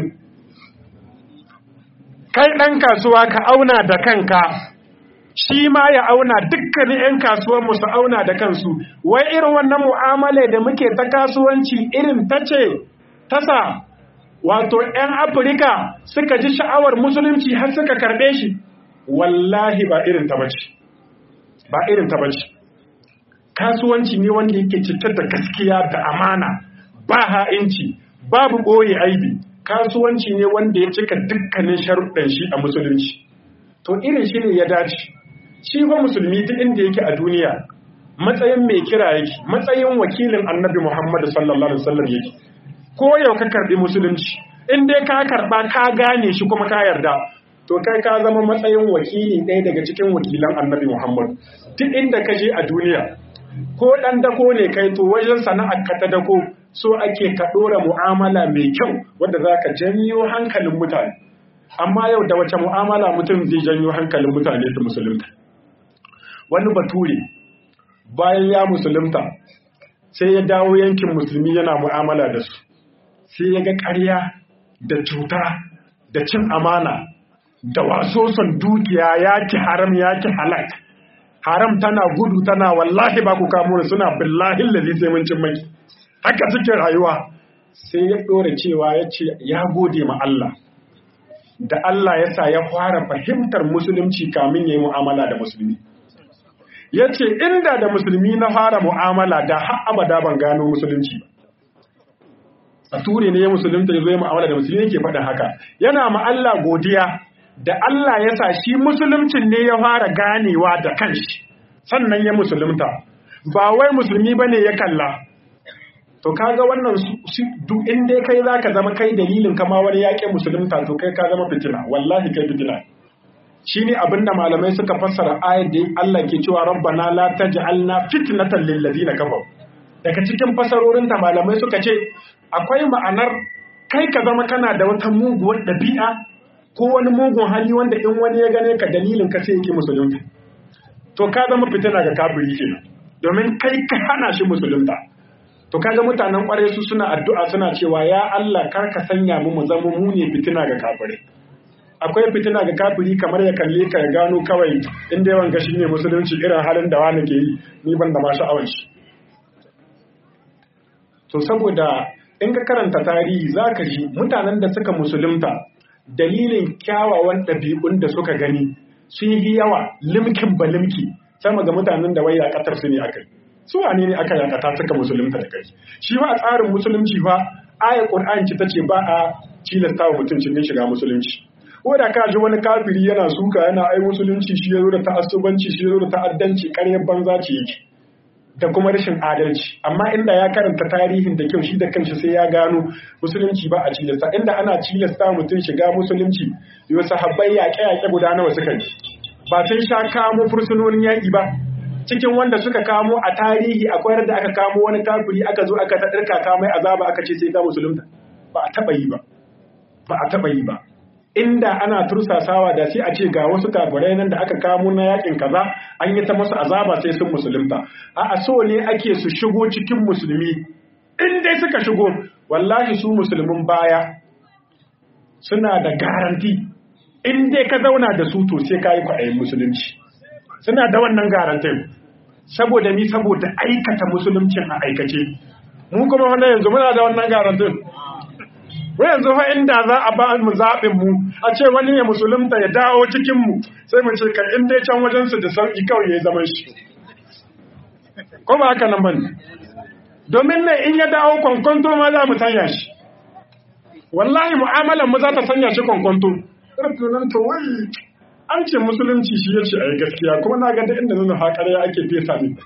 kai ɗan kasuwa ka auna da kanka shi ma ya auna dukkanin 'yan kasuwanmu su auna da kansu wai irin wannan mu'amala da muke ta kasuwanci irin ta ce tasa wato 'yan afirka suka ji sha'awar musulunci har suka karɓe shi wallahi ba irin ta bace ba irin ta bace kasuwanci ne wanda yake cike da gaskiya da amana ba ha'inci babu ɓoye aibi kasuwanci ne wanda ya cika dukkanin sharuɗan shi a musulunci to irin shi ne ya dace shi fa musulmi duk inda yake a duniya matsayin mai kira yake matsayin wakilin annabi Muhammad sallallahu alaihi wasallam yake ko yau ka karbi musulunci in dai ka karba ka gane shi kuma ka yarda to kai ka zama matsayin wakili ɗaya daga cikin wakilan annabi Muhammad duk inda ka je a duniya ko ɗan dako ne kai to wajen sana'ar ka ta dako so ake ka ɗora mu'amala mai kyau wanda za ka janyo hankalin mutane amma yau da wace mu'amala mutum zai janyo hankalin mutane su musulunta wani bature bayan ya musulunta sai ya dawo yankin musulmi yana mu'amala da su sai ya ga ƙarya da cuta da cin amana da wasoson dukiya ya ki haram ya ki halak haram tana gudu tana wallahi ba ku kamo suna billahi lazi sai mun cin maki haka cikin rayuwa sai ya ɗora cewa ya ce ya gode ma Allah da Allah ya sa ya fara fahimtar musulunci kamin ya yi mu'amala da musulmi ya ce inda da musulmi na fara mu'amala da har abada ban gano musulunci a ture ne ya musulunta ya zo ya mu'amala da musulmi yake faɗin haka yana ma Allah godiya da Allah ya sa shi musuluncin ne ya fara ganewa da kanshi sannan ya musulunta ba wai musulmi bane ya kalla to kaga wannan duk in dai kai zaka zama kai dalilin kama wani yaƙin musulunta to kai ka zama fitina wallahi kai fitina shine abinda malamai suka fassara ayat da Allah ke cewa rabbana la taj'alna fitnatan lil ladina kafaru daga cikin fasarorin ta malamai suka ce akwai ma'anar kai ka zama kana da wata muguwar dabi'a ko wani mugun hali wanda in wani ya gane ka dalilin ka sai yake musulunta to ka zama fitina ga kafiri kenan domin kai ka hana shi musulunta to kaga mutanen kwarai su suna addu'a suna cewa ya Allah kar ka sanya mu mu zama mu ne fitina ga kafirai akwai fitina ga kafiri kamar ya kalle ka ya gano kawai inda yawan gashi ne musulunci irin halin da wani ke yi ni ban da ma sha'awar shi to saboda in ka karanta tarihi zaka ji mutanen da suka musulunta dalilin kyawawan ɗabi'un da suka gani sun yi yawa limkin ba limki sama ga mutanen da wai yakatar su ne akai su wane ne aka yakata suka musulunta da kai shi ba a tsarin musulunci fa ayar qur'ani ce tace ba a cilasta wa mutum cikin shiga musulunci ko da ka ji wani kafiri yana suka yana ai musulunci shi yazo da ta'assubanci shi yazo da ta'addanci ƙaryar banza ce yake da kuma rashin adalci amma inda ya karanta tarihin da kyau shi da kanshi sai ya gano musulunci ba a cilasta inda ana cilasta mutum shiga musulunci yau sahabbai yaƙe-yaƙe guda nawa suka yi ba sun sha kamo fursunonin yaƙi ba cikin wanda suka kamo a tarihi akwai da aka kamo wani kafiri aka zo aka ta ɗarka kamai azaba aka ce sai ga musulunta ba a taɓa yi ba ba a taɓa yi ba inda ana tursasawa da sai a ce ga wasu kafirai nan da aka kamo na yakin kaza an yi ta masu azaba sai sun musulunta a so ne ake su shigo cikin musulmi in dai suka shigo wallahi su musulmin baya suna da garanti in dai ka zauna da su to sai ka yi kwaɗayin musulunci suna da wannan garantin saboda ni saboda aikata musuluncin a aikace mu kuma wannan yanzu muna da wannan garantin wai yanzu fa inda za a ba mu zaɓin mu a ce wani ya musulunta ya dawo cikin mu sai mu ce kan in dai can wajen su da sauki kawai ya zaman shi ko ba haka nan bane domin ne in ya dawo kwankwanto ma za mu sanya shi wallahi mu'amalar mu za ta sanya shi kwankwanto nan to wai an ce musulunci shi yace ayi gaskiya kuma na ga da inda nuna haƙarya ake fesa ni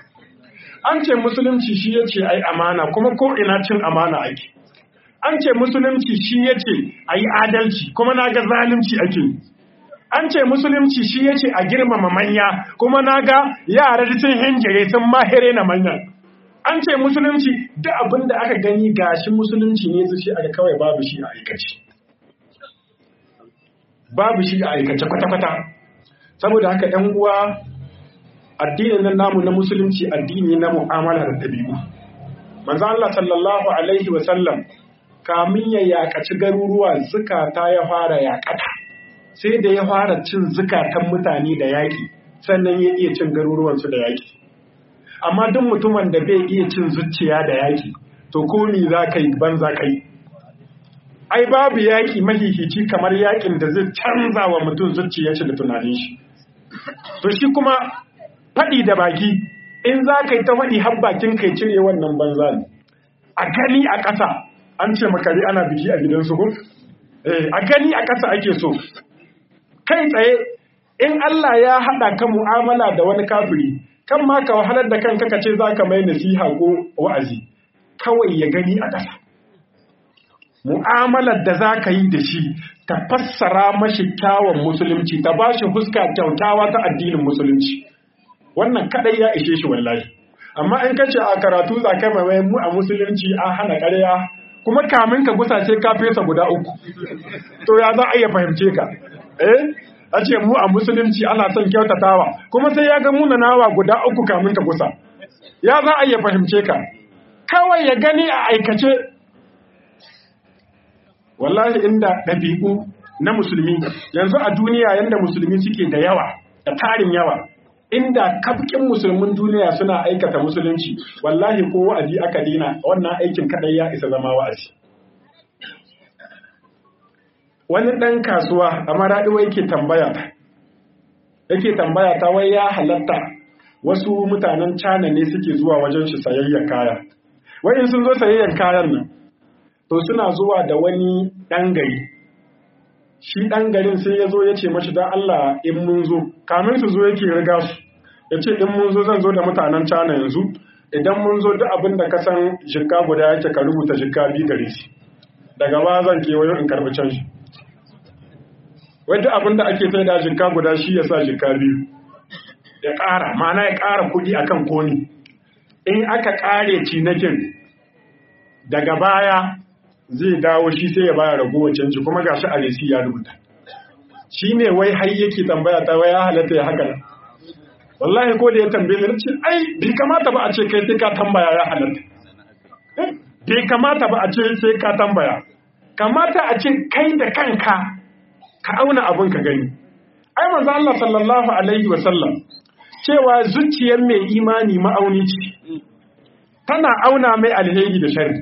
an ce musulunci shi yace ayi amana kuma ko ina cin amana ake an ce musulunci shi ya ce a yi adalci kuma na ga zalunci ake an ce musulunci shi ya ce a girmama manya kuma na ga yara sun hinjire sun mahere na manyan an ce musulunci duk abin da aka gani gashi musulunci ne su shi aka kawai babu shi a aikace babu shi a aikace kwata-kwata saboda haka ‘yan uwa addinin nan namu na musulunci addini na mu'amala da ɗabi'u manzo Allah sallallahu alaihi wa sallam kamin ya yakaci garuruwa zukata ya fara yakata sai da ya fara cin zukatan mutane da yaƙi sannan ya iya cin garuruwansu da yaƙi amma duk mutumin da bai iya cin zuciya da yaƙi to komi za ka yi ban za ka yi ai babu yaƙi mahihici kamar yaƙin da zai canza wa mutum zuciyarsa da tunanin shi to shi kuma faɗi da baki in za ka yi ta faɗi har bakin kai cire wannan banza ne a gani a ƙasa an ce makari ana biki a gidansu ko a gani a ƙasa ake so kai tsaye in Allah ya haɗa ka mu'amala da wani kafiri kan ma ka wahalar da kanka ka ce za ka mai nasiha ko wa'azi kawai ya gani a ƙasa mu'amalar da za ka yi da shi ta fassara mashi kyawun musulunci ta ba shi fuska kyautawa ta addinin musulunci wannan kadai ya ishe shi wallahi amma in kace a karatu za ka mai mu a musulunci an hana ƙarya kuma kamin ka gusa sai ka fesa guda uku to ya za a iya fahimce ka eh a ce mu a musulunci ana son kyautatawa kuma sai ya ga munanawa guda uku kamin ka gusa ya za a iya fahimce ka kawai ya gani a aikace wallahi inda ɗabi'u na musulmi yanzu a duniya yanda musulmi suke da yawa da tarin yawa inda kafkin musulmin duniya suna aikata musulunci wallahi ko wa'azi aka dina wannan aikin kadai ya isa zama wa'azi wani ɗan kasuwa a maraɗiwa yake tambaya ta yake tambaya ta wai ya halatta wasu mutanen cana ne suke zuwa wajen shi sayayyan kaya wai in sun zo sayayyan kayan nan to suna zuwa da wani ɗan gari shi ɗan garin sai ya zo ya ce mashi don Allah in mun zo kamin su zo yake riga su ya ce in mun zo zan zo da mutanen cana yanzu idan mun zo duk abin da ka san jikka guda yake ka rubuta jikka biyu gare shi daga ba zan kewayo in karɓi canji wai duk abin da ake sai da jikka guda shi ya sa jikka biyu ya ƙara ma'ana ya ƙara kuɗi akan koni in aka ƙare cinakin daga baya zai dawo shi sai ya baya ragowar canji kuma ga shi a resi ya rubuta shi ne wai har yake tambaya ta wai ya halatta ya haka wallahi ko da ya tambaye ni ce ai bai kamata ba a ce kai sai ka tambaya ya halatta bai kamata ba a ce sai ka tambaya kamata a ce kai da kanka ka auna abin ka gani ai manzo Allah sallallahu alaihi wa sallam cewa zuciyar mai imani ma'auni ce tana auna mai alheri da sharri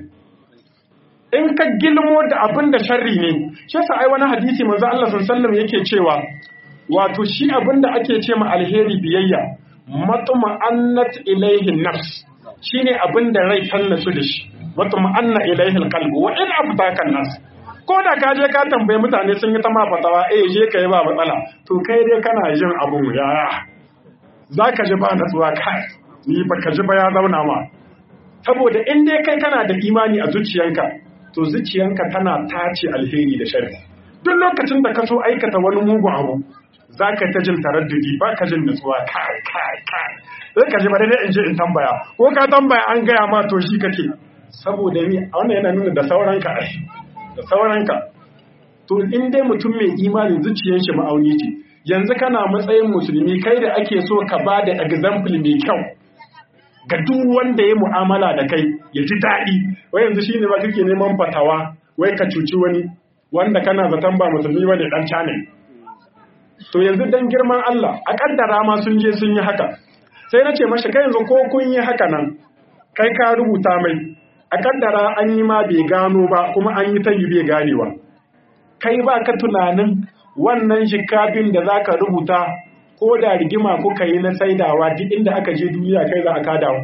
in ka gilmo da abin da sharri ne shi yasa ai wani hadisi manzo Allah sallallahu yake cewa wato shi abin da ake ce ma alheri biyayya matuma annat ilaihi nafs shine abin da rai tallasu da shi matuma anna ilaihi alqalb wa in abtaka nas ko da ka je ka tambaye mutane sun yi ta ma fatawa eh je kai ba matsala to kai dai kana jin abun yaya zaka ji ba natsuwa kai ni ba ka ji ba ya zauna ma saboda in dai kai kana da imani a zuciyanka to zuciyanka tana tace alheri da sharri duk lokacin da ka so aikata wani mugun abu za ka ta jin taraddudi ba ka jin nutsuwa kai kai kai sai ka ji bari dai in je in tambaya ko ka tambaya an gaya ma to shi kake saboda ni wannan yana nuna da sauranka ai da sauranka to in dai mutum mai imani zuciyar shi ma'auni ce yanzu kana matsayin musulmi kai da ake so ka ba da example mai kyau ga duk wanda ya mu'amala da kai ya ji daɗi wai yanzu shine ba kake neman fatawa wai ka cuci wani wanda kana zaton ba musulmi bane dan cane to yanzu dan girman Allah a kaddara ma sun je sun yi haka sai na ce mashi kai yanzu ko kun yi haka nan kai ka rubuta mai a kaddara an yi ma bai gano ba kuma an yi ta yi bai ganewa kai ba ka tunanin wannan shikafin da zaka rubuta ko da rigima kuka yi na saidawa duk inda aka je duniya kai za a kadawa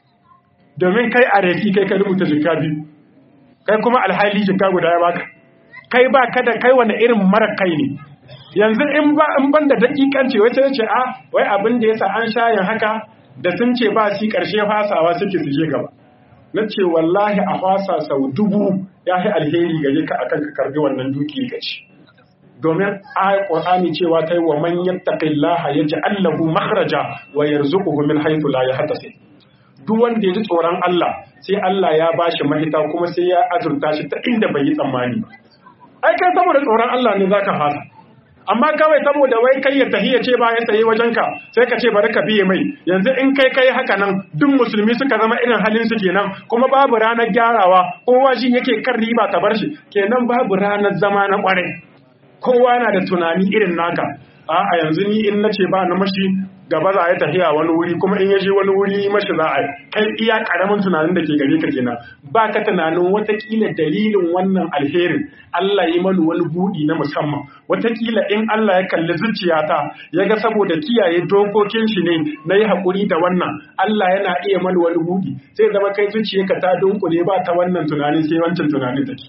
domin kai a refi kai ka rubuta jika biyu kai kuma alhali jika guda ya baka kai ba ka da kai wani irin mara kai ne yanzu in ba in ban da dakikanci wace ce a wai abin da yasa an shayin haka da sun ce ba shi karshe fasawa suke su je gaba na ce wallahi a fasa sau dubu ya yi alheri gare ka akan ka karbi wannan duki ka ci domin ayat qur'ani cewa kai wa man yattaqillaha yaj'al lahu makhraja wa yarzuquhu min haythu la yahtasib duk wanda ya ji tsoron Allah sai Allah ya bashi mahita kuma sai ya azurta shi ta inda bai yi tsammani ba ai kai saboda tsoron Allah ne zaka fasa amma kawai saboda wai kai ya tahiya ce bayan tsaye wajenka sai ka ce bari ka biye mai yanzu in kai kai haka nan duk musulmi suka zama irin halin su kenan kuma babu ranar gyarawa kowa shi yake kan riba ta bar shi kenan babu ranar zama na kwarai kowa na da tunani irin naka a yanzu ni in nace ba na mashi gaba za a yi tafiya wani wuri kuma in yaje wani wuri mashi za a yi kai iya karamin tunanin da ke gare ka kenan ba ka tunanin watakila dalilin wannan alherin Allah yi mani wani buɗi na musamman watakila in Allah ya kalli zuciyata ya ga saboda kiyaye dokokin shi ne na yi haƙuri da wannan Allah yana iya mani wani buɗi sai zama kai zuciyarka ta dunkule ba ta wannan tunanin sai wancan tunanin take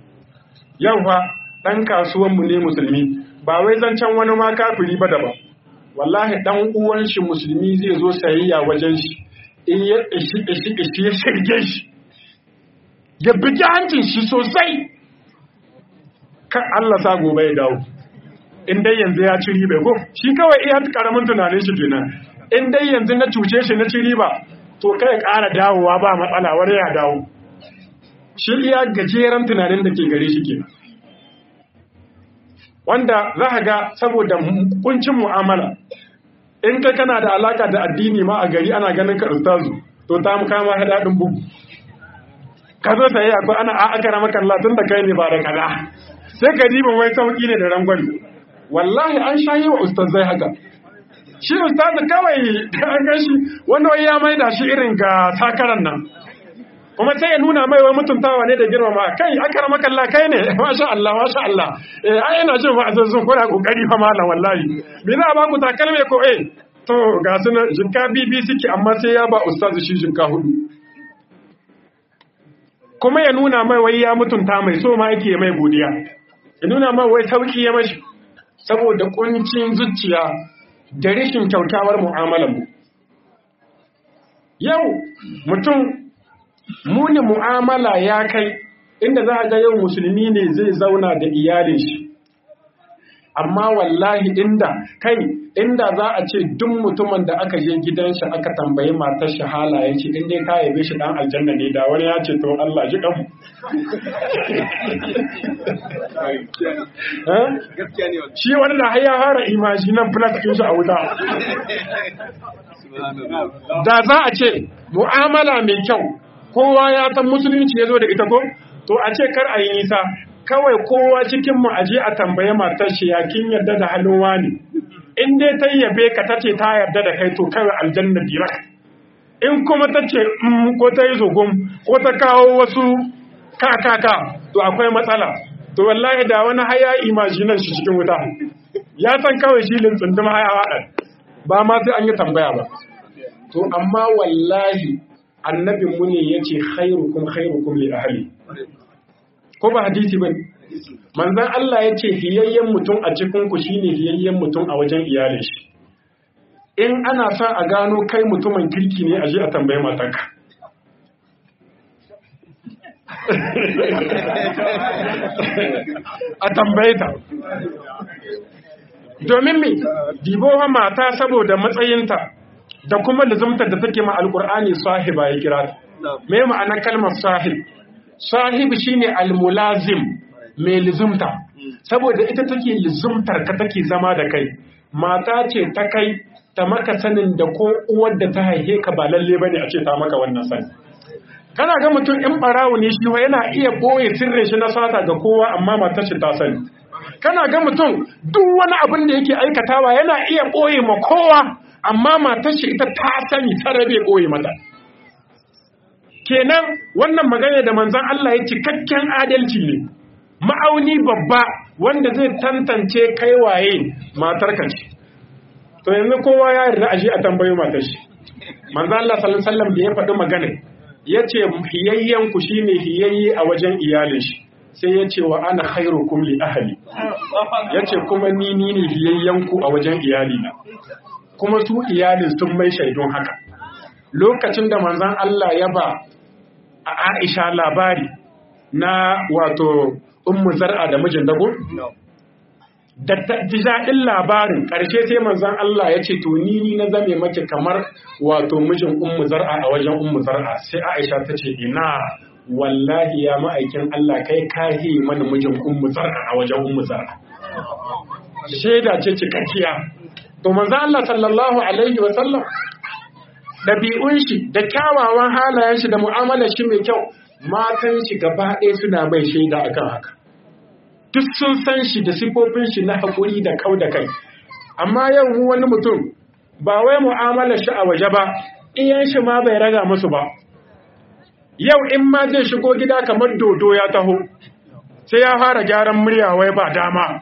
yau fa ɗan kasuwanmu ne musulmi ba wai zancen wani ma kafiri ba daban wallahi ɗan uwan shi musulmi zai zo sayayya wajen shi in ya ishi ishi ishi ya shirge shi ya bugi hancin shi sosai kan Allah sa gobe ya dawo in dai yanzu ya ci riba ko shi kawai iya karamin tunanin shi kenan in dai yanzu na cuce shi na ci riba to kai ƙara dawowa ba matsala wani ya dawo shi iya gajeren tunanin da ke gare shi kenan wanda za ka ga saboda kuncin mu'amala in kai kana da alaka da addini ma a gari ana ganin ka ustazu to ta mu kama daɗin bugu ka zo sai akwai ana a aka rama kalla tun da kai ne ba da kaza sai ka diban wai sauki ne da rangwani wallahi an shayi wa ustazai haka shi ustazu kawai da an gan shi wanda wai ya maida shi irin ga sakaran nan kuma sai ya nuna mai wai mutuntawa ne da girmama kai akara makalla kai ne masha Allah masha Allah eh ai ina jin wa'azin kuna kokari fa malam wallahi me za a ba ku takalme ko eh to ga su nan jinka bibi suke amma sai ya ba ustazu shi jinka hudu kuma ya nuna mai wai ya mutunta mai so ma yake mai godiya ya nuna mai wai sauki ya mashi saboda kuncin zuciya da rashin kyautawar mu'amalar mu yau mutum muni mu'amala ya kai inda za a ga yau musulmi ne zai zauna da iyalin shi amma wallahi inda kai inda za a ce duk mutumin da aka je gidan shi aka tambayi matar shi halaye ce in dai ka yabe shi dan aljanna ne da wani ya ce to Allah ji kan shi wani da har ya fara imaji nan plus din shi a wuta da za a ce mu'amala mai kyau kowa ya san musulunci ya zo da ita ko to a ce kar a yi nisa kawai kowa cikin mu aje a tambaye matar shi ya kin yarda da halin wani in dai ta yabe ka tace ta yarda da kai to kawai aljanna dirak in kuma ta ce ko ta yi zogon ko ta kawo wasu kakaka to akwai matsala to wallahi da wani haya imajinan shi cikin wuta ya san kawai shi lintsundum haya waɗan ba ma sai an yi tambaya ba to amma wallahi annabin mu ne yace khairukum khairukum li ahli ko ba hadisi bane manzon Allah yace hiyayyen mutum a cikin ku shine hiyayyen mutum a wajen iyalin shi in ana son a gano kai mutumin kirki ne aje a tambaye matarka a tambaye ta domin me dibowa mata saboda matsayinta da kuma lizumtar da take ma alkur'ani sahiba ya kira ta me ma'anar kalmar sahib sahib shine almulazim mai lizumta saboda ita take lizumtar ka take zama da kai mata ce ta kai ta maka sanin da ko uwar da ta haihe ka ba lalle bane a ce ta maka wannan sani kana ga mutum in barawo ne shi yana iya boye sirrin shi na sata ga kowa amma matar shi ta sani kana ga mutum duk wani abin da yake aikatawa yana iya boye ma kowa amma matar shi ita ta sani ta rabe boye mata kenan wannan magana da manzon Allah ya cikakken adalci ne ma'auni babba wanda zai tantance kai waye matar ka ce to yanzu kowa ya yarda aje a tambayo matar shi manzon Allah sallallahu alaihi wasallam da ya faɗi magana yace hiyayyen ku shine hiyayye a wajen iyalin shi sai ya ce wa ana khairukum li ahli yace kuma ni ni ne hiyayyen ku a wajen iyalina kuma su iyalin sun mai shaidun haka lokacin da manzon Allah ya ba a Aisha labari na wato ummu zar'a da mijin dago da ji daɗin labarin ƙarshe sai manzon Allah ya ce to ni ni na zame mace kamar wato mijin ummu zar'a a wajen ummu zar'a sai Aisha ta ce ina wallahi ya ma'aikin Allah kai kahi mana mijin ummu zar'a a wajen ummu zar'a shaida ce cikakkiya to manzon Allah sallallahu alaihi wa sallam ɗabi'un shi da kyawawan halayen shi da mu'amalar shi mai kyau matan shi gaba ɗaya suna mai shaida akan haka duk sun san shi da sifofin shi na haƙuri da kau da kai amma yau mu wani mutum ba wai mu'amalar shi a waje ba iyan shi ma bai raga musu ba yau in ma zai shigo gida kamar dodo ya taho sai ya fara gyaran murya wai ba dama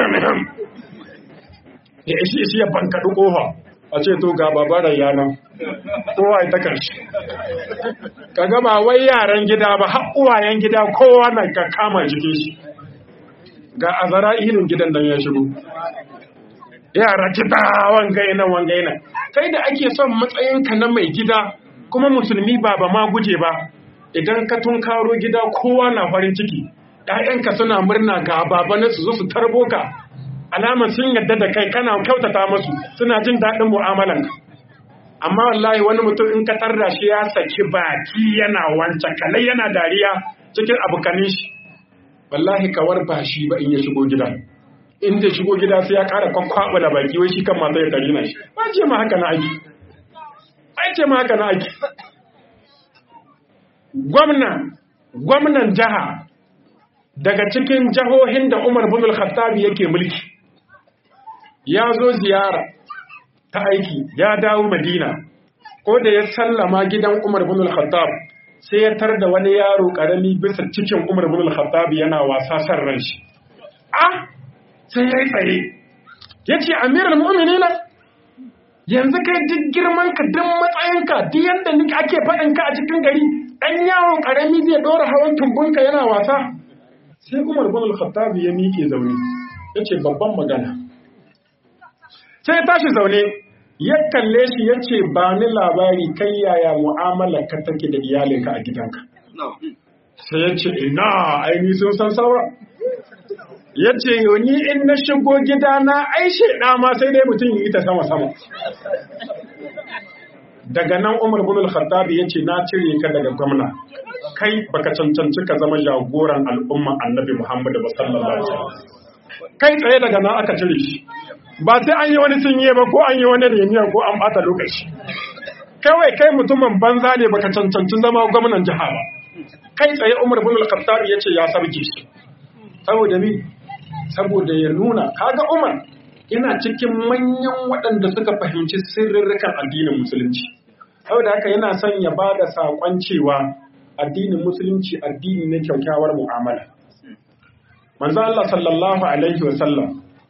ya ishi ishi ya bankaɗi ƙofa a ce to ga babarar yana kowa ya ta karshe ka gaba wai yaran gida ba har uwayen gida kowa na ka kama jikin shi ga azara ilin gidan nan ya shigo yara gida wangai nan wangai nan kai da ake son matsayinka na mai gida kuma musulmi ba ba ma guje ba idan ka tunkaro gida kowa na farin ciki ‘ya'yanka suna murna ga baba su zo su tarbo ka alamar sun yadda da kai kana kyautata musu suna jin daɗin mu'amalanka amma wallahi wani mutum in ka tarda shi ya saki baki yana wancan kalai yana dariya cikin abokanin shi wallahi kawar ba shi ba in ya shigo gida in zai shigo gida sai ya ƙara kwakwaɓa da baki wai shi kan mata ya tarina shi ba ce ma haka na aiki ai ce ma haka na aiki gwamna gwamnan jiha daga cikin jihohin da Umar bin al-Khattab yake mulki ya zo ziyara ta aiki ya dawo madina ko da ya sallama gidan umar bin al-khattab sai ya tar da wani yaro karami bisa cikin umar bin al-khattab yana wasa san ran shi ah sai ya yi tsaye ya ce amiral mu'minina yanzu kai duk girman ka duk matsayinka duk yadda ake faɗin ka a cikin gari ɗan yawon ƙarami zai ɗora hawan tumbunka yana wasa sai umar bin al-khattab ya miƙe zaune ya ce babban magana sai ya tashi zaune ya kalle shi ya ce ba ni labari kai yaya mu'amala ka take da iyalinka a gidanka sai ya ce ina aini sun san saura ya ce ni in na shigo gidana ai shaida ma sai dai mutum yi ta sama-sama daga nan umar bin al-khattab ya ce na cire ka daga gwamna kai baka cancanci ka zama jagoran al'umma annabi muhammadu ba sallallahu alaihi wasallam kai tsaye daga nan aka cire shi ba sai an yi wani sinye ba ko an yi wani reniya ko an bata lokaci kawai kai mutumin banza ne baka cancanci zama gwamnan jiha ba kai tsaye umar bin al-khattab ya ce ya sarki shi saboda ni saboda ya nuna kaga Umar yana cikin manyan waɗanda suka fahimci sirrirrikan addinin musulunci saboda haka yana son ya ba da saƙon cewa addinin musulunci addini ne kyaukyawar mu'amala manzo Allah sallallahu alaihi wa sallam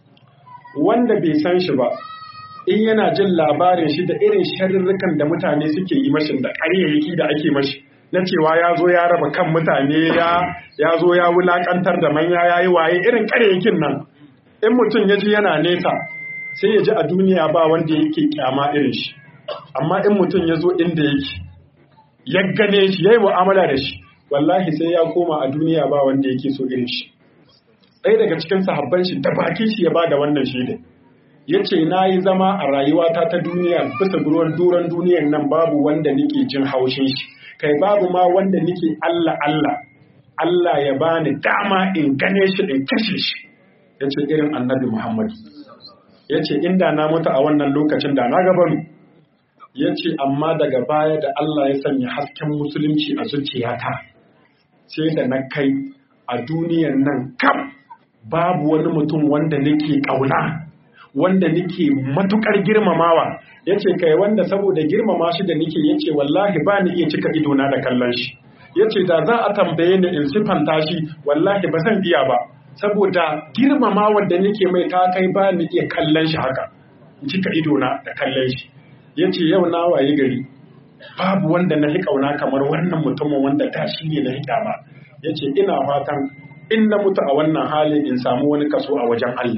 wanda bai san shi ba in yana jin labarin shi da irin sharrirrikan da mutane suke yi mashi da ƙaryayyaki da ake mashi na cewa ya zo ya raba kan mutane ya zo ya wulakantar da manya ya yi waye irin karyakin nan in mutum ya ji yana nesa sai ya ji a duniya ba wanda yake kyama irin shi amma in mutum ya zo inda yake ya gane shi ya yi mu'amala da shi wallahi sai ya koma a duniya ba wanda yake so irin shi ɗaya daga cikin sahabban shi da bakin shi ya ba da wannan shaidai ya ce na yi zama a rayuwata ta duniya bisa ruwan duran duniyan nan babu wanda nake jin haushin shi kai babu ma wanda nake Allah Allah Allah ya bani dama in gane shi in kashe shi ya ce irin annabi Muhammad ya ce inda na mutu a wannan lokacin da na gabaru ya ce amma daga baya da Allah ya sanya hasken musulunci a zuciyata sai da na kai a duniyan nan kam babu wani mutum wanda nake ƙauna wanda nake matukar girmamawa yace kai wanda saboda girmama shi da nake yace wallahi ba ni iya cika idona da kallon shi yace da za a tambaye ni in sifanta shi wallahi ba zan iya ba saboda girmama wanda nake mai ta kai ba ni iya kallon shi haka in cika idona da kallon shi yace yau na waye gari babu wanda na kauna kamar wannan mutumin wanda da shi ne na hikama yace ina fatan in na mutu a wannan halin in samu wani kaso a wajen Allah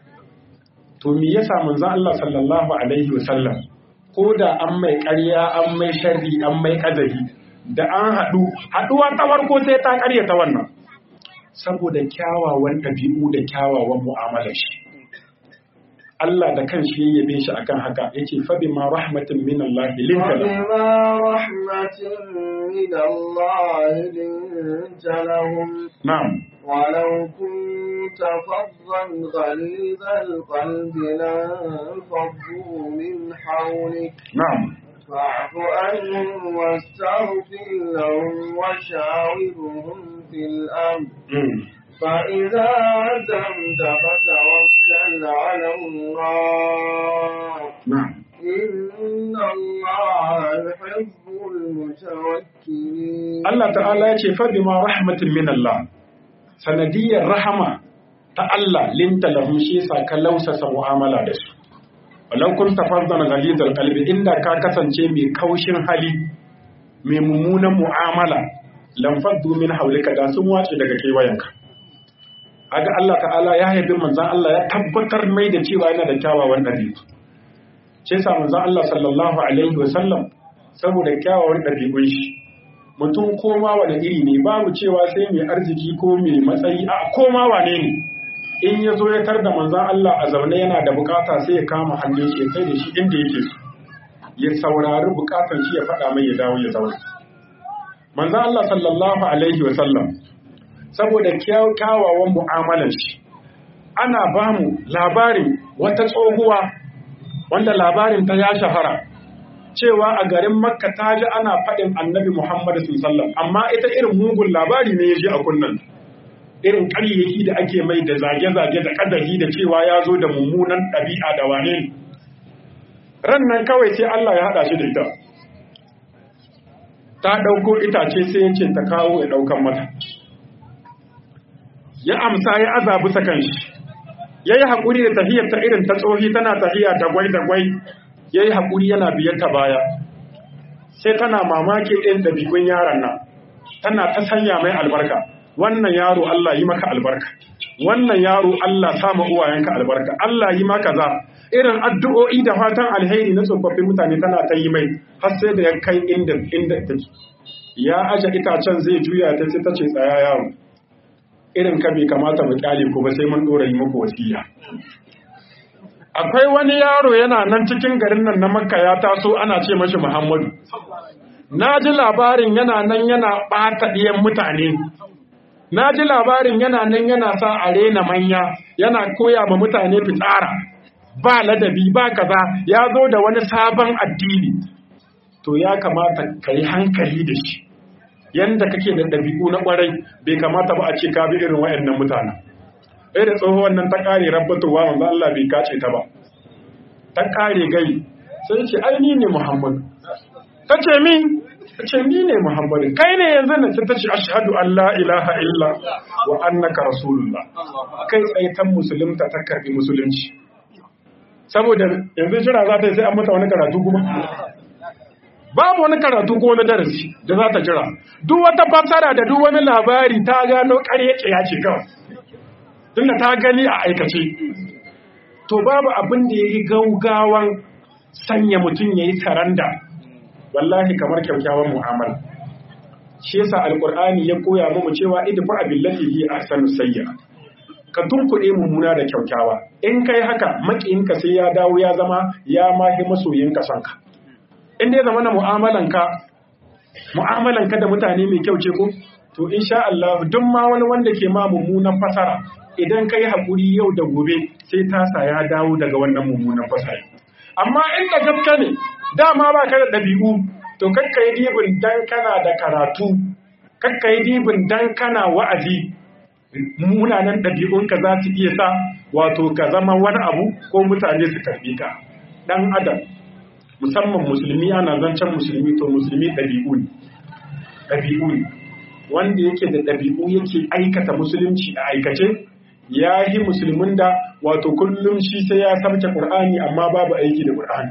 to me yasa manzon Allah sallallahu alaihi wasallam ko da an mai ƙarya an mai sharri an mai ƙazahi da an haɗu haɗuwa ta farko sai ta ƙarya ta wannan saboda kyawawan ɗabi'u da kyawawan mu'amalar shi Allah da kan shi yabe shi akan haka yace fa bima rahmatin min Allah linta وبما رحمة من الله لنت لهم na'am ولو كنت فظا غليظ القلب لانفضوا من حولك na'am فاعف عنهم واستغفر لهم وشاورهم في الأمر mm. فإذا عزمت فتوكل على الله na'am إن الله يحب المتوكلين Allah ta'ala ya ce fa bima rahmatin min Allah sanadiyar rahama ta Allah linta lahum shi sa ka lausasa mu'amala da su walau kunta fardan ghalidal qalbi inda ka kasance mai kaushin hali mai mummunan mu'amala lam faddu min hawlika da sun wace daga kewayenka aga Allah ta'ala ya haifi manzon Allah ya tabbatar mai da cewa yana da kyawawan dabi'u shi sa manzon Allah sallallahu alaihi wa sallam saboda kyawawan dabi'un shi mutum koma wane iri ne babu cewa sai mai arziki ko mai matsayi a koma wane ne in ya zo ya tar da manzan Allah a zaune yana da bukata sai ya kama hannun shi ya kai da shi inda yake so ya saurari bukatan shi ya faɗa mai ya dawo ya zaune manzan Allah sallallahu alaihi wa sallam saboda kyawawan mu'amalan shi ana ba mu labarin wata tsohuwa wanda labarin ta ya shahara cewa a garin makka ta ji ana faɗin annabi muhammadu sallam amma ita irin mugun labari ne ya ji a kunnan irin ƙaryaki da ake mai da zage-zage da ƙadahi da cewa ya zo da mummunan ɗabi'a da wane ne ran nan kawai sai Allah ya haɗa shi da ita ta ɗauko itace sai ya ce ta kawo ya ɗaukan mata ya amsa ya azabu sakan shi ya yi haƙuri da tahiyar ta irin ta tsohi tana tahiya da gwai da gwai ya yi haƙuri yana biyar ta baya sai tana mamaki ɗin ɗabi'un yaron nan tana ta sanya mai albarka wannan yaro Allah yi maka albarka wannan yaro Allah sama uwayenka albarka Allah yi maka za irin addu'o'i da fatan alheri na tsofaffin mutane tana ta yi mai har sai da ya kai inda inda take ya aje itacen zai juya ta ce ta ce tsaya yaro irin ka bai kamata mu kyale ku ba sai mun dora yi muku wasiya akwai wani yaro yana nan cikin garin nan na makka ya taso ana ce mashi muhammadu na ji labarin yana nan yana ɓata ɗiyan mutane na ji labarin yana nan yana sa a rena manya yana koya ma mutane fitsara ba ladabi ba kaza ya zo da wani sabon addini to ya kamata ka yi hankali da shi yanda kake da ɗabi'u na ƙwarai bai kamata ba a ce ka bi irin waɗannan mutanen ɗaya da tsohuwan nan ta ƙare rabbatowa manzo Allah bai kace ta ba ta ƙare gai sai ce ai ni ne Muhammadu ta ce min ta ce ni ne Muhammadu kai ne yanzu na ta ce ashhadu an la ilaha illa wa annaka rasulullah kai tsaitan musulunta ta karbi musulunci saboda yanzu jira za ta yi sai an mata wani karatu kuma babu wani karatu ko wani darasi da za ta jira duk wata fassara da duk wani labari ta gano ƙarya ya ce kawai tunda ta gani a aikace to babu abin da ya yi gaugawan sanya mutum ya yi saranda wallahi kamar kyaukyawan mu'amala shi yasa alqur'ani ya koya mu cewa idfa billati hi ahsanu sayya ka tunkuɗe mummuna da kyaukyawa in kai haka makiyinka sai ya dawo ya zama ya mahi masoyinka sanka in dai zama na mu'amalanka mu'amalanka da mutane mai kyau ce ko to insha Allah duk ma wani wanda ke ma mummunan fasara idan kai hakuri yau da gobe sai tasa ya dawo daga wannan mummunan fasara amma inda gaske ne dama ba ka da ɗabi'u to kakka yi dibin dan kana da karatu kakka yi dibin dan kana wa'azi munanan ɗabi'unka za su iya sa wato ka zama wani abu ko mutane su karbi ka ɗan adam musamman musulmi ana zancen musulmi to musulmi ɗabi'u ne ɗabi'u ne wanda yake da ɗabi'u yake aikata musulunci a aikace ya yi musulmin da wato kullum shi sai ya sarce ƙur'ani amma babu aiki da ƙur'ani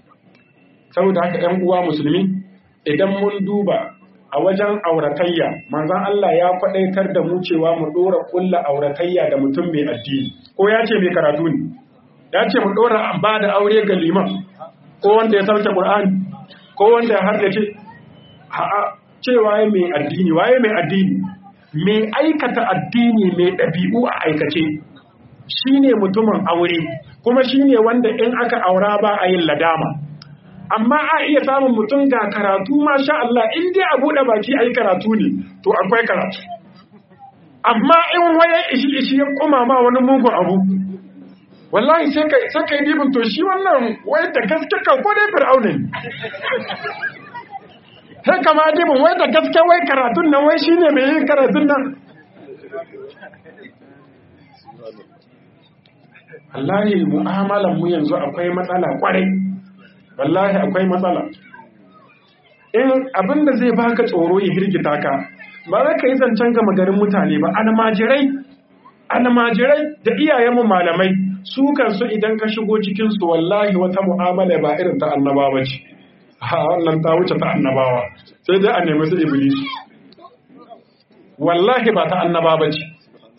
saboda haka ‘yan uwa musulmi idan mun duba a wajen auratayya manzan Allah ya faɗaitar da mu cewa mu ɗora ƙulla auratayya da mutum mai addini ko ya ce mai karatu ne ya ce mu ɗora ba da aure ga liman ko wanda ya sauke ƙur'ani ko wanda ya hardace a'a cewa ya mai addini waye mai addini mai aikata addini mai ɗabi'u a aikace shine mutumin aure kuma shine wanda in aka aura ba a yin ladama amma a iya samun mutum ga karatu masha Allah in dai a buɗe baki a yi karatu ne to akwai karatu amma in waye ishi ishi ya kuma ma wani mugun abu wallahi sai ka sai kai dibin to shi wannan wai da gaske kan ko dai fir'auna ne sai kama dibin wai da gaske wai karatun nan wai shine mai yin karatun nan wallahi mu'amalan mu yanzu akwai matsala kwarai wallahi akwai matsala in abinda zai baka tsoro ya hirgita ka ba za ka yi zancen gama garin mutane ba almajirai almajirai da iyayenmu malamai su kansu idan ka shigo cikinsu wallahi wata mu'amala ba irin ta annabawa ce ha wannan ta wuce ta annabawa sai dai a nemi su iblis wallahi ba ta annabawa ce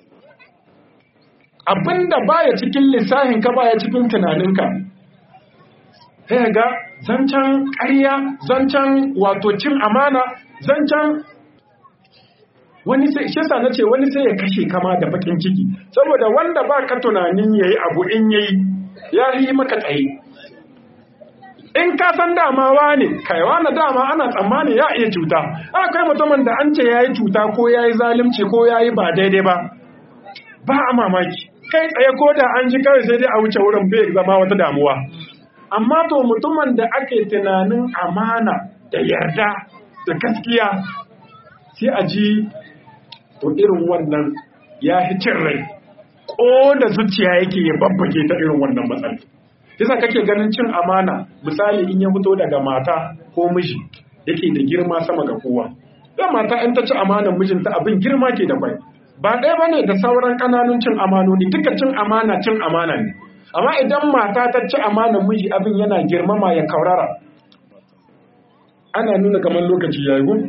abinda baya cikin lissafin ka baya cikin tunaninka sai ga zancen ƙarya zancen wato cin amana zancen wani sai shi na ce wani sai ya kashe kama da bakin ciki saboda wanda ba ka tunanin yayi abu in yayi ya yi maka tsaye in ka san dama ne kai wani dama ana tsammani ya iya cuta akwai mutumin da an ce ya yi cuta ko ya yi zalimci ko ya yi ba daidai ba ba a mamaki kai tsaye ko da an ji kawai sai dai a wuce wurin bai zama wata damuwa amma to mutumin da ake tunanin amana da yarda da gaskiya sai a ji to irin wannan ya fi cin rai ko da zuciya yake ya babbake ta irin wannan matsala yasa kake ganin cin amana misali in ya fito daga mata ko miji yake da girma sama ga kowa dan mata in ta ci amanan mijinta abin girma ke da kwai ba ɗaya bane da sauran ƙananun cin amanoni duka cin amana cin amana ne amma idan mata ta ci amanan miji abin yana girmama ya kaurara ana nuna kamar lokaci ya yi gun?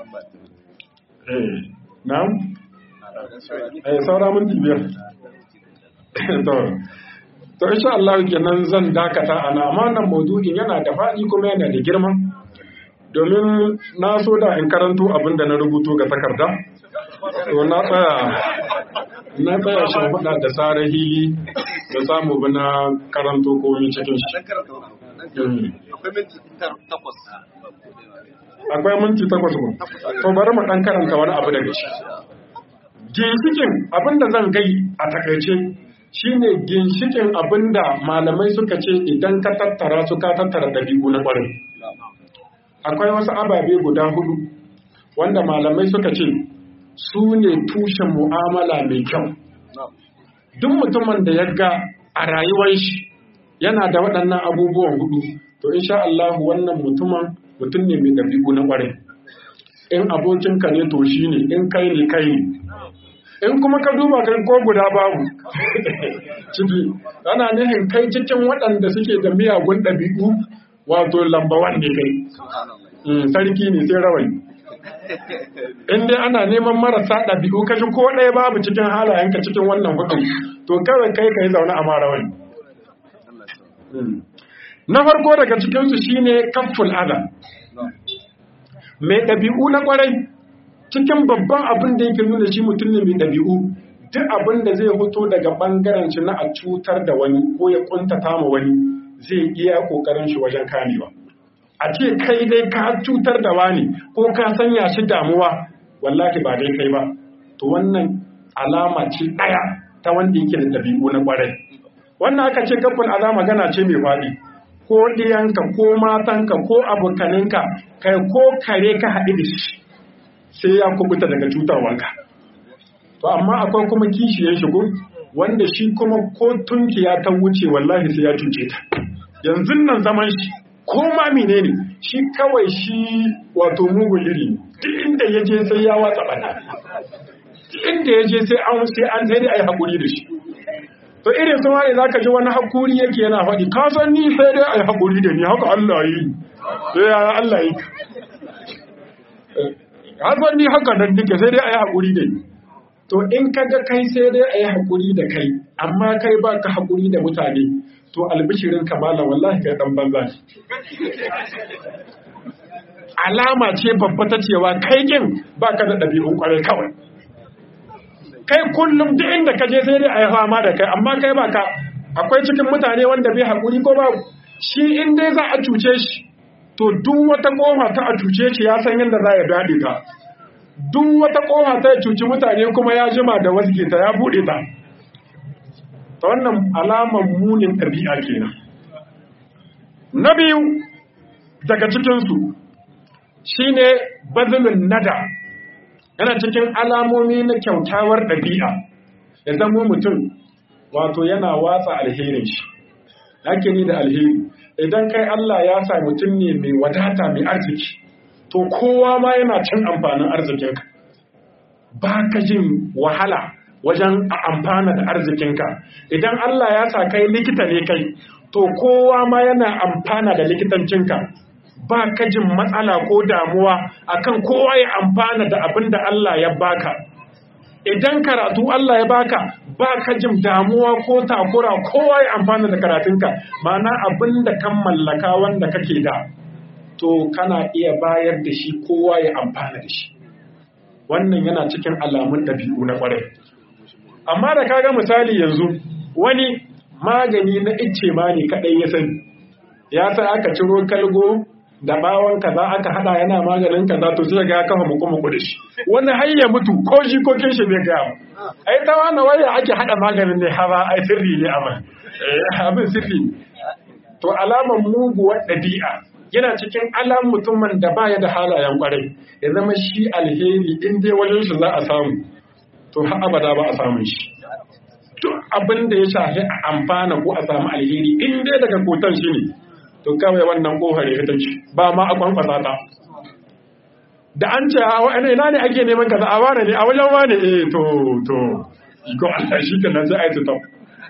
eh na'am eh saura minti biyar to to insha Allah kenan zan dakata ana amma nan maudu'in yana da faɗi kuma yana da girma domin na so da in karanto abin da na rubuto ga takarda to na tsaya na tsaya shi faɗa da tsara hili da samu bi na karanto komi cikin shi akwai minti takwas ko to bari mu dan karanta wani abu daga shi ginshikin abinda zan gai a takaice shine ginshikin abinda malamai suka ce idan ka tattara su ka tattara dabi'u na kwarai akwai wasu ababe guda hudu wanda malamai suka ce su ne tushen mu'amala mai kyau duk mutumin da ya ga a rayuwar shi yana da waɗannan abubuwan hudu to insha Allah wannan mutumin mutum ne mai ɗabi'u na ƙwarai in abokinka ne to shi ne in kai ne kai ne in kuma ka duba kai ko guda babu ciki ana nihin kai cikin waɗanda suke da miyagun ɗabi'u wato lambawan ne kai sarki ne sai rawani in dai ana neman marasa ɗabi'u kashi ko ɗaya babu cikin halayenka cikin wannan hudun to kawai kai ka yi zaune a mara wani na farko daga cikinsu shine kafful ada mai ɗabi'u na ƙwarai cikin babban abin da yake nuna shi mutum ne mai ɗabi'u duk abin da zai hoto daga ɓangaren shi na a cutar da wani ko ya ƙuntata ma wani zai iya ƙoƙarin shi wajen kamewa a ce kai dai ka cutar da wani ko ka sanya shi damuwa wallahi ba dai kai ba to wannan alama ce ɗaya ta wanda yake da ɗabi'u na ƙwarai wannan aka ce kafin alama magana ce mai faɗi ko ɗiyanka ko matanka ko abokaninka kai ko kare ka haɗu da shi sai ya kubuta daga cutarwanka to amma akwai kuma kishiyar shigo wanda shi kuma ko tunkiya ta wuce wallahi sai ya cuce ta yanzu nan zaman shi ko ma menene shi kawai shi wato mugun iri duk inda ya je sai ya watsa bana duk inda ya je sai an sai an sai dai ai hakuri da shi to irin sun wani zaka ji wani hakuri yake yana faɗi ka san ni sai dai ai hakuri da ni haka Allah yi sai ya Allah yi ka san ni haka nan nake sai dai ai hakuri da ni to in kaga kai sai dai ai hakuri da kai amma kai ba ka hakuri da mutane to albishirin kamala wallahi kai dan banza alama ce babba ta cewa kai kin baka da ɗabi'un kwarai kawai kai kullum duk inda ka je sai dai a yi fama da kai amma kai baka akwai cikin mutane wanda bai haƙuri ko ba shi in dai za a cuce shi to duk wata ƙofa ta a cuce shi ya san yadda za ya daɗe ta duk wata ƙofa ta ya cuci mutane kuma ya jima da wasu ta ya buɗe ta ta wannan alamar munin ɗabi'a kenan na biyu daga cikinsu shine bazilun nada yana cikin alamomi na kyautawar ɗabi'a ya zama mutum wato yana watsa alherin shi ake ni da alheri idan kai Allah ya sa mutum ne mai wadata mai arziki to kowa ma yana cin amfanin arzikinka ba ka jin wahala wajen a amfana da arzikinka idan Allah ya sa kai likita ne kai to kowa ma yana amfana da likitancinka ba ka jin matsala ko damuwa akan kowa ya amfana da abin da Allah ya baka idan karatu Allah ya baka ba ka jin damuwa ko takura kowa ya amfana da karatunka mana abin da kan mallaka wanda kake da to kana iya bayar da shi kowa ya amfana da shi wannan yana cikin alamun ɗabi'u na ƙwarai amma da kaga misali yanzu wani magani na icce ma ne kaɗai ya sani ya sa aka ciro kalgo da bawon kaza aka hada yana maganin kaza to sai ga ya kafa muku muku da shi wani har ya mutu ko shi ko kin shi bai ga mu ai ta wani waya ake hada maganin ne hawa ai sirri ne amma eh abin sirri to alaman muguwar dabi'a yana cikin alam mutumin da baya da halayen kwarai ya zama shi alheri in dai wajen shi za a samu to har abada ba a samun shi duk abin da ya shafi a amfana ko a samu alheri in dai daga kotan shi ne to kawai wannan kofar ya ta ci ba ma a kwankwasa ta da an ce a wani ina ne ake neman kaza a wane ne a wajen wane eh to to iko Allah shi kenan sai ai tutam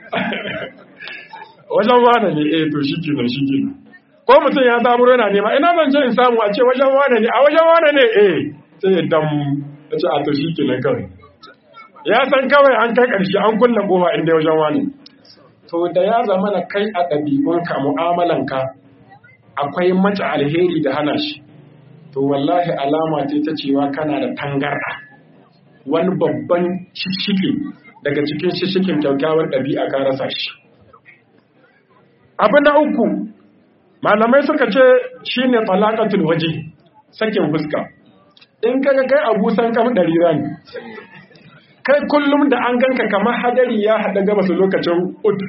wajen wane ne eh to shi kenan shi kenan ko mutum ya zaburo yana nema ina zan je in samu a ce wajen wane ne a wajen wane ne eh sai ya dam ya ce a to shi kenan kawai ya san kawai an kai ƙarshe an kulle kofa inda wajen wane to da ya zama na kai a ɗabi'unka mu'amalanka akwai mace alheri da hana shi to wallahi alama ce ta cewa kana da tangarɗa wani babban shishike daga cikin shishikin kyaukyawar ɗabi'a ka rasa shi abu na uku malamai suka ce shine talaqatul waje sakin fuska in kaga kai abu san kam ɗari rani kai kullum da an ganka kamar hadari ya haɗa gaba su lokacin ud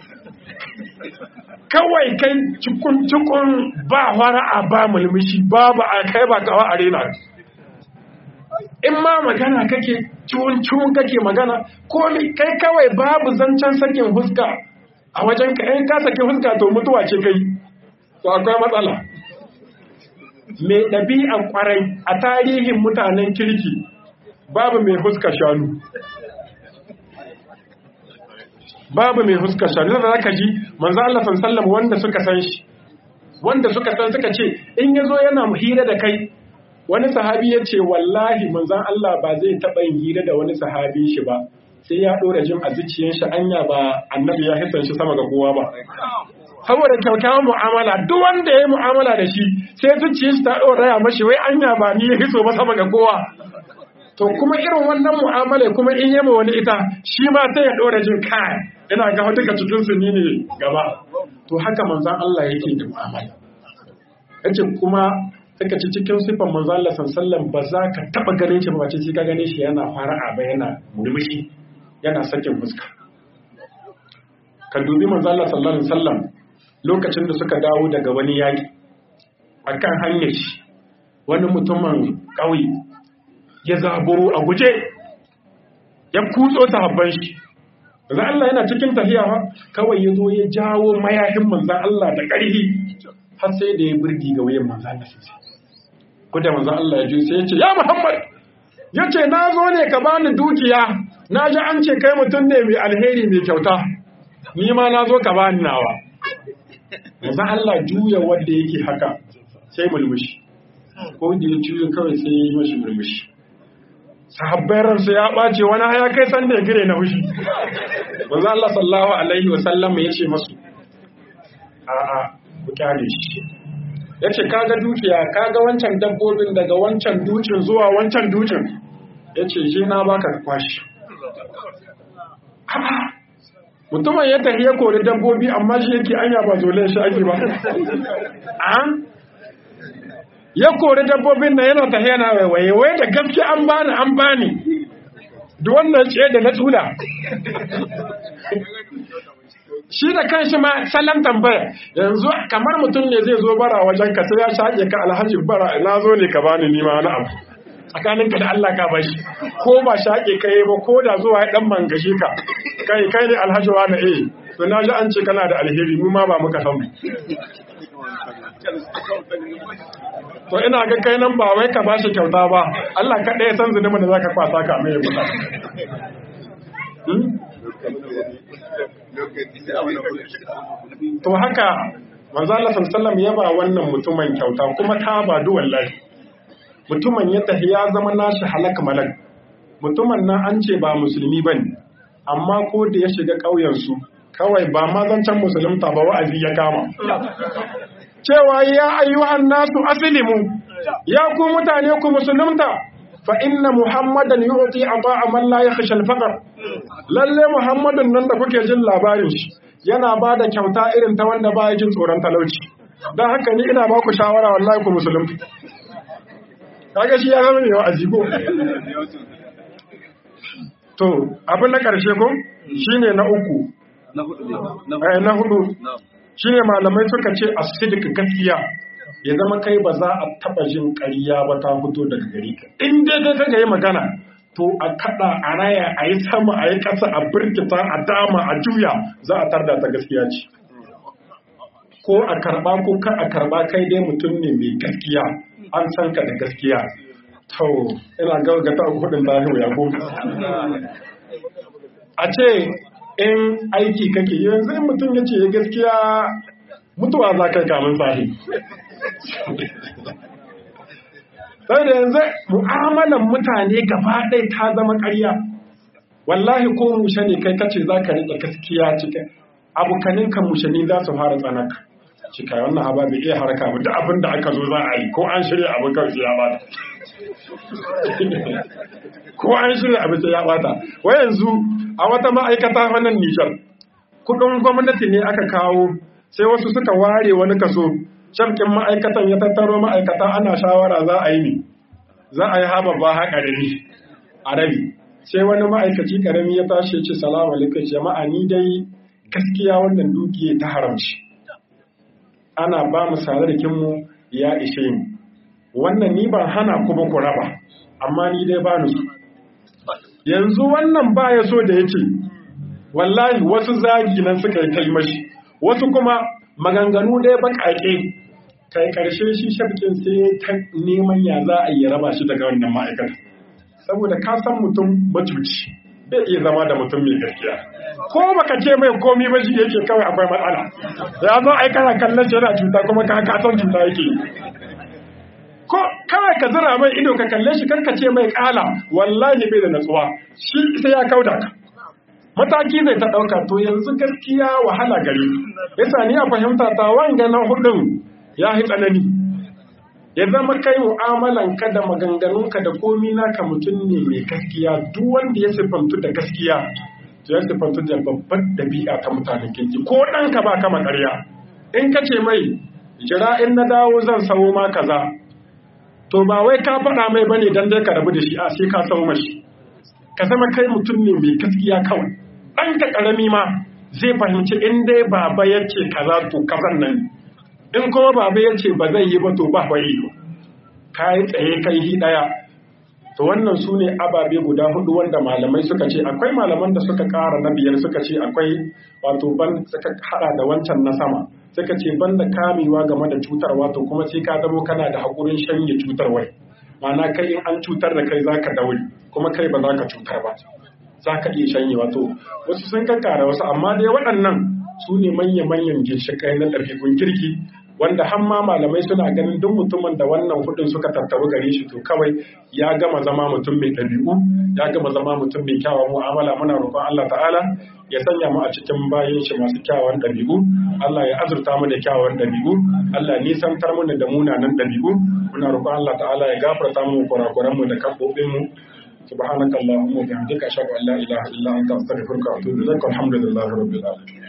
kawai kai cikun ba a ba mulmushi babu a kai ba kawa a rena in ma magana kake ciwon kake magana ko kai kawai babu zancen sakin huska a wajen ka in ka saki huska to mutuwa ce kai to akwai matsala mai ɗabi'an kwarai a tarihin mutanen kirki babu mai huska shanu babu mai huska shanu da zaka ji manzo Allah sallallahu wanda suka san shi wanda suka san suka ce in yazo yana hira da kai wani sahabi ya ce wallahi manzon Allah ba zai taɓa yin hira da wani sahabi shi ba sai ya ɗora jin a zuciyar shi anya ba annabi ya hisan shi sama ga kowa ba saboda kyakkyawan mu'amala duk wanda ya yi mu'amala da shi sai zuciyar shi ta ɗora ya mashi wai anya ba ni ya hiso ba sama ga kowa to kuma irin wannan mu'amala kuma in yama wani ita shi ma sai ya ɗora jin kai ina ga duka cikin su ni ne gaba to haka manzon Allah yake da mu'amala yace kuma suka ci cikin sifan manzon Allah sallallahu ba za ka taba ganin shi ba ce sai ka gane shi yana fara'a ba yana murmushi yana sakin fuska ka dubi manzon Allah sallallahu alaihi wasallam lokacin da suka dawo daga wani yaki akan hanyar shi wani mutumin ƙauye ya zaburo a guje ya kutso sahabban shi manzan Allah yana cikin tafiya ba kawai ya zo ya jawo mayahin manzan Allah da ƙarfi har sai da ya birgi ga wayan manzan Allah sosai kuda manzan Allah ya ji sai ya ce ya Muhammad ya ce na zo ne ka bani dukiya na ji an ce kai mutum ne mai alheri mai kyauta ni ma na zo ka bani nawa manzan Allah juya wanda yake haka sai mulmushi ko da ya juya kawai sai ya yi mashi mulmushi sahabbai ransu ya ɓace wani haya kai san da ya gire na fushi wanzu Allah sallahu alaihi wa sallam ya ce masu a'a ku kyale shi ya ce kaga dukiya kaga wancan dabbobin daga wancan dukin zuwa wancan dukin ya ce je na baka kwashi mutumin ya tafi ya kori dabbobi amma shi yake anya ba zole shi ake ba ya kori dabbobin na yana tafiya na waiwaye wai da gaske an bani an bani da wannan ce da na tsula shi da kanshi ma salon tambaya yanzu kamar mutum ne zai zo bara wajen ka sai ya shaƙe ka alhaji bara na zo ne ka bani nima wani abu tsakaninka da Allah ka bashi ko ba shaƙe ka yi ba ko da zuwa ya ɗan mangashi ka kai kai ne alhaji wani eh to na ji an ce kana da alheri mu ma ba muka san to ina ga kai nan ba wai ka bashi kyauta ba Allah kaɗai ya san zunubin da zaka kwasa ka mai kuɗa to haka manzo Allah sallallahu ya ba wannan mutumin kyauta kuma ta ba du wallahi mutumin ya tafi ya zama nashi halak malak mutumin nan an ce ba musulmi bane amma ko da ya shiga ƙauyen su kawai ba ma zancen musulunta ba wa'azi ya kama cewa ya ayyuhan nasu aslimu ya ku mutane ku musulunta fa inna muhammadan yu'ti ata'a man la yakhsha al-faqr lalle muhammadun nan da kuke jin labarin shi yana ba da kyauta irin ta wanda ba ya jin tsoron talauci don haka ni ina ba ku shawara wallahi ku musulunta kaga shi ya zama ne wa'azi ko to abin na karshe ko shine na uku na hudu shine malamai suka ce asidik gaskiya ya zama kai ba za a taba jin ƙarya ba ta fito daga gari ka in dai kai kaga yi magana to a kada a raya a yi sama a yi ƙasa a birkita a dama a juya za a tarda ta gaskiya ce ko a karba ko ka a karba kai dai mutum ne mai gaskiya an san ka da gaskiya to ina gaugata kudin lahiyo ya ko a ce in aiki kake yanzu in mutum ya ce gaskiya mutuwa za ka kamun sahi sai da yanzu mu'amalan mutane gaba ɗaya ta zama ƙarya wallahi ko mushe ne kai kace za ka riƙe gaskiya cikin abokanin kan mushe ne za su fara tsanaka cika wannan haba bai iya harka ba duk abin da aka zo za a yi ko an shirya abin kawai ya bata ko an shirya abin ya bata wai yanzu a wata ma'aikata wannan Nijar kudin gwamnati ne aka kawo sai wasu suka ware wani kaso shamkin ma'aikatan ya tattaro ma'aikata ana shawara za a yi ne za a yi haba ba ha ƙarami a rabi sai wani ma'aikaci ƙarami ya tashi ce salamu alaikum jama'a ni dai gaskiya wannan dukiya ta haramci ana ba mu mu ya ishe ni wannan ni ban hana ku ba ku raba amma ni dai ba ni su yanzu wannan ba ya so da ya ce wallahi wasu zagi nan suka yi kai mashi wasu kuma maganganu dai baƙaƙe kai ƙarshe shi shafkin sai ta neman ya za a yi raba shi daga wannan ma'aikata saboda ka san mutum macuci bai iya zama da mutum mai gaskiya ko baka ce mai komi ba shi yake kawai akwai matsala ya zo ai kana kallon shi yana cuta kuma ka ka san cuta yake ko kawai ka zira mai ido ka kalle shi karka ce mai kala wallahi bai da natsuwa shi sai ya kauda ka mataki zai ta ɗauka to yanzu gaskiya wahala gare yasa ni a fahimta ta wanga na hudun ya yi tsanani ya zama kai mu'amalan ka da maganganun ka da komi naka mutum ne mai gaskiya duk wanda ya siffantu da gaskiya to ya siffantu da babbar dabi'a ta mutanen kirki ko ɗanka ba kama ƙarya in ka ce mai jira in na dawo zan sawo ma kaza to ba wai ka faɗa mai bane dan dai ka rabu da shi a sai ka sawo mashi ka zama kai mutum ne mai gaskiya kawai ɗanka ƙarami ma zai fahimci in dai baba ya ce kaza to kazan nan in kuma baba ya ce ba zai yi ba to ba yi ka yi tsaye kai hi ɗaya to wannan su ne ababe guda hudu wanda malamai suka ce akwai malaman da suka ƙara na biyar suka ce akwai wato ban suka haɗa da wancan na sama suka ce ban da kamewa game da cutarwa to kuma sai ka zamo kana da haƙurin shanye cutarwai ma'ana kai in an cutar da kai za ka daure kuma kai ba za ka cutar ba za ka iya shanye wato wasu sun kankara wasu amma dai waɗannan su ne manya-manyan ginshiƙai na ɗabi'un kirki wanda har ma malamai suna ganin duk mutumin da wannan hudun suka tattaru gare shi to kawai ya gama zama mutum mai ɗabi'u ya gama zama mutum mai kyawawan mu'amala muna roƙon Allah ta'ala ya sanya mu a cikin bayan shi masu kyawawan ɗabi'u Allah ya azurta mu da kyawawan ɗabi'u Allah nisantar mu da munanan ɗabi'u muna roƙon Allah ta'ala ya gafarta mu kurakuran mu da kafofin mu سبحانك اللهم وبحمدك أشهد أن لا إله إلا أنت أستغفرك وأتوب إليك والحمد لله رب العالمين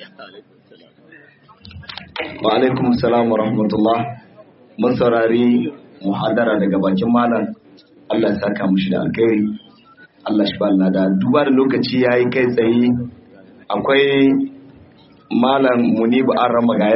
wa alaikum salam wa rahmatullah masaurari muhadara daga bakin malam Allah ya saka mushi da alkhairi Allah shi ba da duba da lokaci yayi kai tsaye akwai malam Munibu Arrama ga